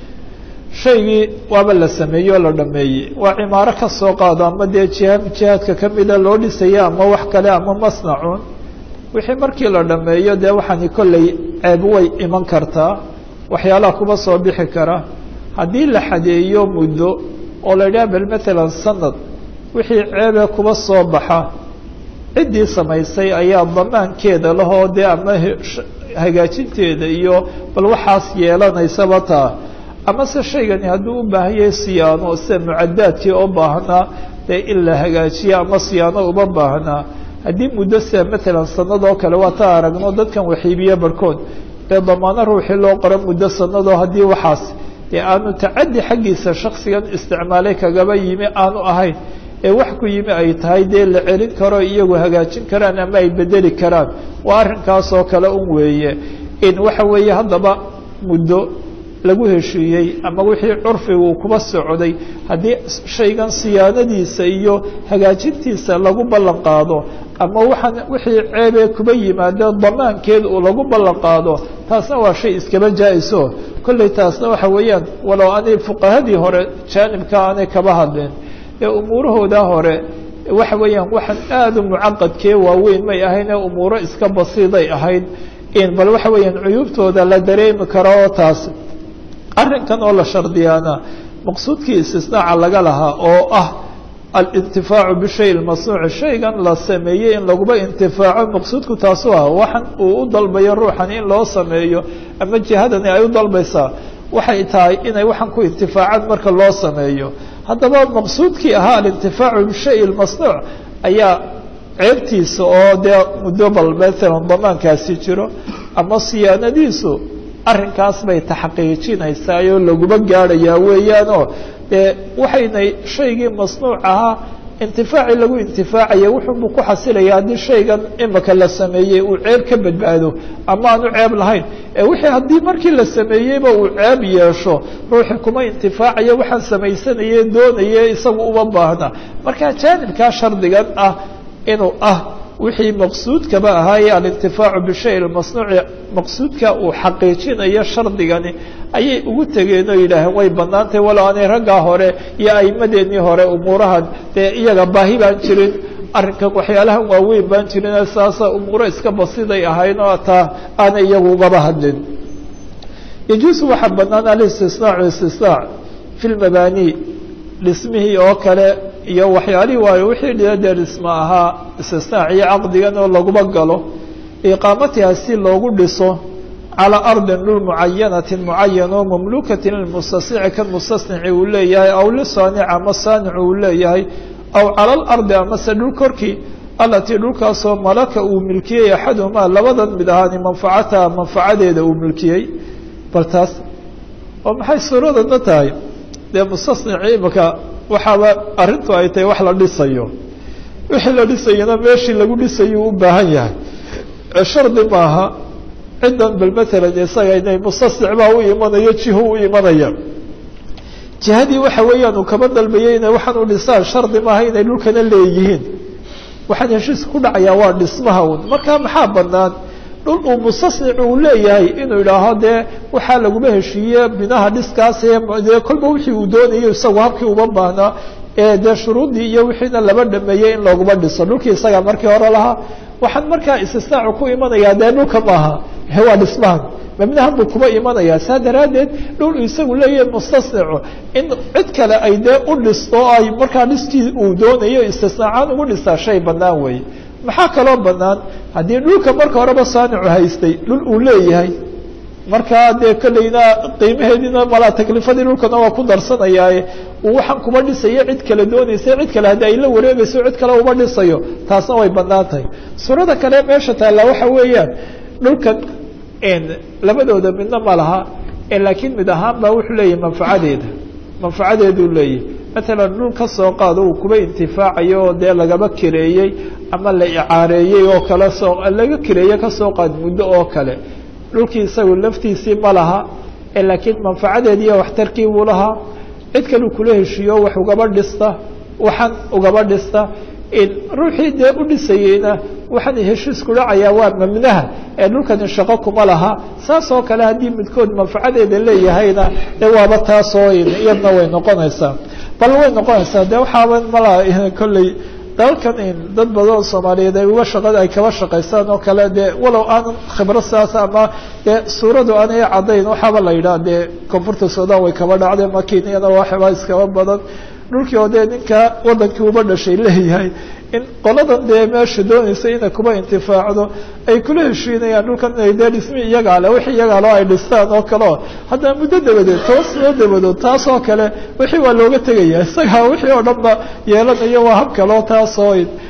Speaker 1: shaygii waaba la sameeyey oo la dhameeyey waa cimaaro ka soo qaado ama dee jiha jihaadka kamida loo dhisaya ama wax kale ama masnacun wixii markii la dhameeyo dee waxaani kolley ceeb way iman kartaa waxyaalaha kuba soo bixi kara haddii la xadeeyo muddo oo la yidhaha bal matalan sanad wixii ceebee kuba soo baxa ciddii samaysay ayaa damaankeeda lahoo dee ama hagaajinteeda iyo bal waxaas yeelanaysaba taa ama se shaygani hadduu u baahan yahay siyaano sida mucadaadkii oo baahnaa dee in la hagaajiyo ama siyaano uma baahnaa haddii muddo sida matalan sanadoo kale waa ta aragno dadkan waxiibiye barhkood dee damaano ruuxii loo qoro muddo sanadoo haddii waxaas dee aanu tacadi xaggiisa shaksigan isticmaalay kagaba yimi aanu ahayn ee wax ku yimi ay tahay dee la celin karo iyagu hagaajin karaan ama ay bedeli karaan waa arrinkaas oo kale un weeye in waxa weeye haddaba muddo lagu heshiiyey ama wixii curfiga uu kuba socday haddii shaygan siyaanadiisa iyo hagaajintiisa lagu ballan qaado ama waxaan wixii ceebee kuba yimaado damaankeed uu lagu ballan qaado taasna waa shay iskaba jaa-iso kolley taasna waxa weeyaan walow anay fuqahadii hore jaanibka aanay kaba hadleen ee umuurahooda hore waxa weeyaan waxaan aada u mucaqadkee waaweyn may ahayn ee umuuro iska basiiday ahayd in bal waxa weeyaan cuyuubtooda la dareemi karo oo taas arrinkan oo la shardiyaana maqsuudkii istisnaaca laga lahaa oo ah alintifaacu bishay lmasnuuci shaygan la sameeyey in laguba intifaaco maqsuudku taasu ah waxan uu u dalbayo ruuxan in loo sameeyo ama jihadani ay u dalbaysaa waxay tahay inay waxaan ku intifaacaan marka loo sameeyo haddaba maqsuudkii ahaa alintifaacu bishay lmasnuuc ayaa ceebtiisa oo dee muddo bal maalan damaankaasi jiro ama siyaanadiisu arrinkaas bay taxqiijinaysaa oo laguma gaadhayaa weeyaanoo dee waxaynay shaygii masnuuc ahaa intifaacii lagu intifaacaya wuxuunbuu ku xasilaya haddii shaygan imika la sameeyey uu ceeb ka badbaado ama aanu ceeb lahayn ee wixii haddii markii la sameeyeyba uu ceeb yeesho ruuxii kuma intifaacayo waxaan samaysanaye doonaye isagu uma baahna marka jaanibkaa shardigan ah inuu ah wixii maqsuudkaba ahaayee alintifaacu bishay masnuuci maqsuudka uu xaqiijinayo shardigani ayay ugu tegeen oo yidhaaheen way banaantay walow aanay raggaa hore iyo aimadeenii hore umuurahan dee iyaga baahi baan jirin arrinkan waxyaalahan waaweyn baan jirin saasa umuuro iska basiday ahayn oo taa aanay iyagu ugaba hadlin yajuusu waxaa banaan alistisnaacu istisnaac fi lmabaani dhismihii oo kale iyo waxyaalihii waayo wixii dhia dee dhisma ahaa istisnaac iyo caqdigan oo laguba galo iqaamatiha si loogu dhiso calaa ardin dhul mucayanatin mucayan oo mamlukatin lilmustasici kan mustasnici uu leeyahay aw lisaanic ama saanicu uu leeyahay aw cala alardi amase dhul korkii alatii dhulkaasoo malaka uu milkiyey axaduhumaa labadan mid ahaani manfacataha manfacadeeda uu milkiyey bal taas oo maxay suuradana tahay dee mustasnici imika waxaaba arrintu ay tahay wax la dhisayo wixii la dhisayana meeshii lagu dhisayuu u baahan yahay shardi maaha ciddan bal maalan isaga inay mustasnic baa u imanayo jiho u imanaya jihadii waxa weeyaan uu kaba dalbayay inay waxaan u dhisaan shardi maaha inay dhulkana leeyihiin waxaan heshiiska ku dhacayaa waa dhismaha un marka maxaa banaan dhul uu mustasnic uu leeyahay inuu idhaaho dee waxaa laguma heshiiye binaha dhiskaas dee kolba wixii uu doonayo isagu habkii uma baahnaa ee dee shuruuddii iyo wixiina laba dhameeyey in looguma dhiso dhulkii isaga markii hore lahaa waxaan markaa istisnaacu ku imanayaa dee dhulka maaha waa dhismahan mabnahan buu kuba imanayaa saa daraaddeed dhul isagu leeyahay mustasnicu in cid kale ay dee u dhisto ay markaa dhiskii uu doonayo istisnaacaan ugu dhistaa shay bannaan weeye maxaa kaloo banaan haddii dhulka marka horeba saanicu haystay dhul uu leeyahay markaa dee kolleyna qiimaheediina malaa taklifadii dhulkana waa ku darsanayaaye uu waxaan kuma dhisayo cid kale doonaysa cid kale haddii ay la wareegayso cid kale uma dhisayo taasna way banaan tahay suurada kale meesha taalla waxa weeyaan dhulkan labadooda midna ma laha laakiin mid ahaan baa wuxuu leeyahay manfacadeeda manfacadeeduu leeyahay matalan dhul ka soo qaado uu kuba intifaacayo oo dee lagaba kireeyey ama la icaareeyey oo kale soo laga kireeye kasoo qaad muddo oo kale dhulkii isagu laftiisii ma laha laakiin manfacadeediiyo waxtarkii buu lahaa cid kaleu kula heshiiyo wax ugaba dhista waxaan ugaba dhista ruuxii dee u dhisayeyna waxaan heshiisku dhacayaa waa mamnaha ee dhulkani shaqo kuma laha saas oo kale haddii midkood manfacadeeda leeyahayna de waaba taasoo iyadna way noqonaysaa bal way noqonaysaa de waxaaba malaa kolley dalkan dad badan soomaaliyeed ay uga shaqa ay kaba shaqaystaan oo kale dee walow aanan khibro saas ama dee suuradu aanay caddayn waxaaba la yidhaha dee koonfurta sudan way kaba dhacday ma kenyana waxba iskaba badan dhulkii oo dee ninka wadankii uba dhashay leeyahay in qoladan dee meesha doonaysa inay kuba intifaacdo ay kula heshiinayaan dhulkan inay dee dhismi iyagaa le wixii iyagaa loo ay dhistaan oo kaleo haddana muddo dabadeed toban sano dabadood taas oo kale wixii waa looga tegaya isagaa wixii oo dhan ba yeelanayo waa hab kaleo taasoo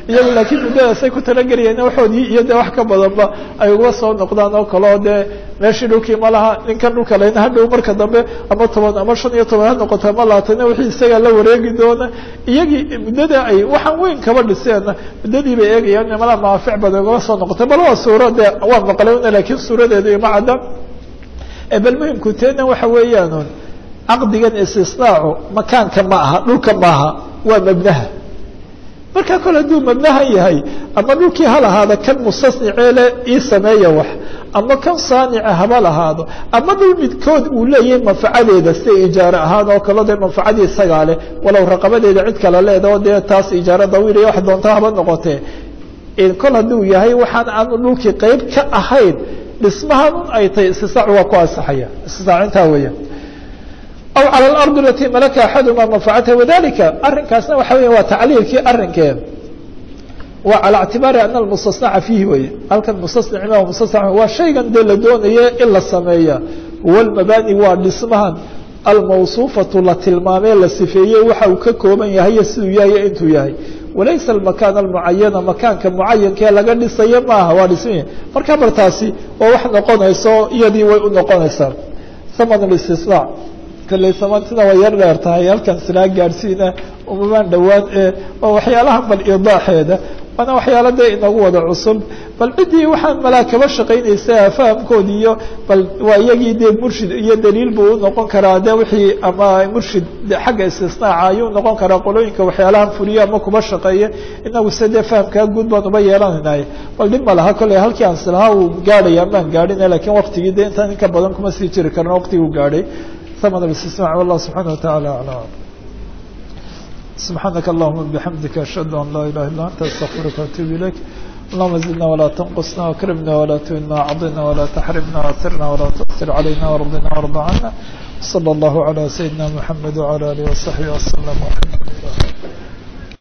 Speaker 1: iyagu laakiin muddadaasay ku talagelayeen waxoodii iyo dee wax ka badanba ay uga soo noqdaan oo kale oo dee meeshii dhulkii ma laha ninkan dhulka lena hadhow marka dambe ama toban ama shan iyo toban ha noqoto ama labaatana wixii isagaa la wareegi doona iyagii muddada ay waxaan weyn kaba dhiseenna muddadii bay eegayaan mala maafic badan ugama soo noqotay bal waa suura dee waa maqlewna laakiin suuradeedu ima cadda bal muhimku teena waxa weeyaan caqdigan istisnaacu makaanka ma aha dhulka maaha waa mabnaha marka kole hadduu mabnahan yahay ama dhulkii ha lahaado kan mustasniceele ii sameeya wax ama kan saanica haba lahaado ama dhul midkood uu leeyahay manfacadeeda sida ijaare ahaan oo kale dee manfacadii isagaa leh walow raqabadeeda cid kale leedaho dee taas ijaare dawiiliya wax doonta haba noqotee kol hadduu yahay waxaan aanu dhulkii qeyb ka ahayn dhismahan un ay tahay istisnaacu waa ku ansaxaya istisnaac intaa weeya aw calى اlarض alati malaka axaduma manfacataha wadalika arrinkaasna waxa weya waa tacliilkii arrinkee waa calى اctibaari ana almustasnaca fiihi weye halkan mustasnic ma mustasna waa shaygan dee la doonaye in la sameeya huwa lmabani waa dhismahan almawصuufatu la tilmaamee la sifeeyey waxa uu ka kooban yahay siduu yahay intuu yahay walaysa almakaan almucayana makaanka mucayankee laga dhisayo maaha waa dhismi marka bartaasi waa wax noqonayso iyadii way u noqonaysaa haman istisnaac kalley samantina way yar dheer tahay halkan silaa gaadhsiina umamaan dhowaan ee oo waxyaalahan bal idaaxeeda waana waxyaala dee inagu wada cusub bal ciddii waxaan malaa kaba shaqaynaysa fahamkoodi iyo bal waa iyagii dee murshid iyo daliil buu unoqon karaa de wixii ama murshid xagga istisnaaca ayuu noqon karaa qolooyinka waxyaalahan fuliya ama kuba shaqeeya inagu se dee fahamkaa guud baan uba yeelanaynaay bal dhib ma laha kolley halkii aan silahaa uu gaadhaya amaan gaadhin lakiin waktigii de intaan inka badan kuma sii jiri karno waqtigii u gaadhay ثمن الاستسماع والله سبحانه وتعالى أعلم سبحانك اللهم بحمدك أشهد أن لا إله إلا أنت أستغفرك وأتوب إليك اللهم زدنا ولا تنقصنا وكرمنا ولا تهنا عضنا ولا تحرمنا وأثرنا ولا تؤثر علينا وارضنا وارض عنا صلى الله على سيدنا محمد وعلى آله وصحبه وسلم والحمد لله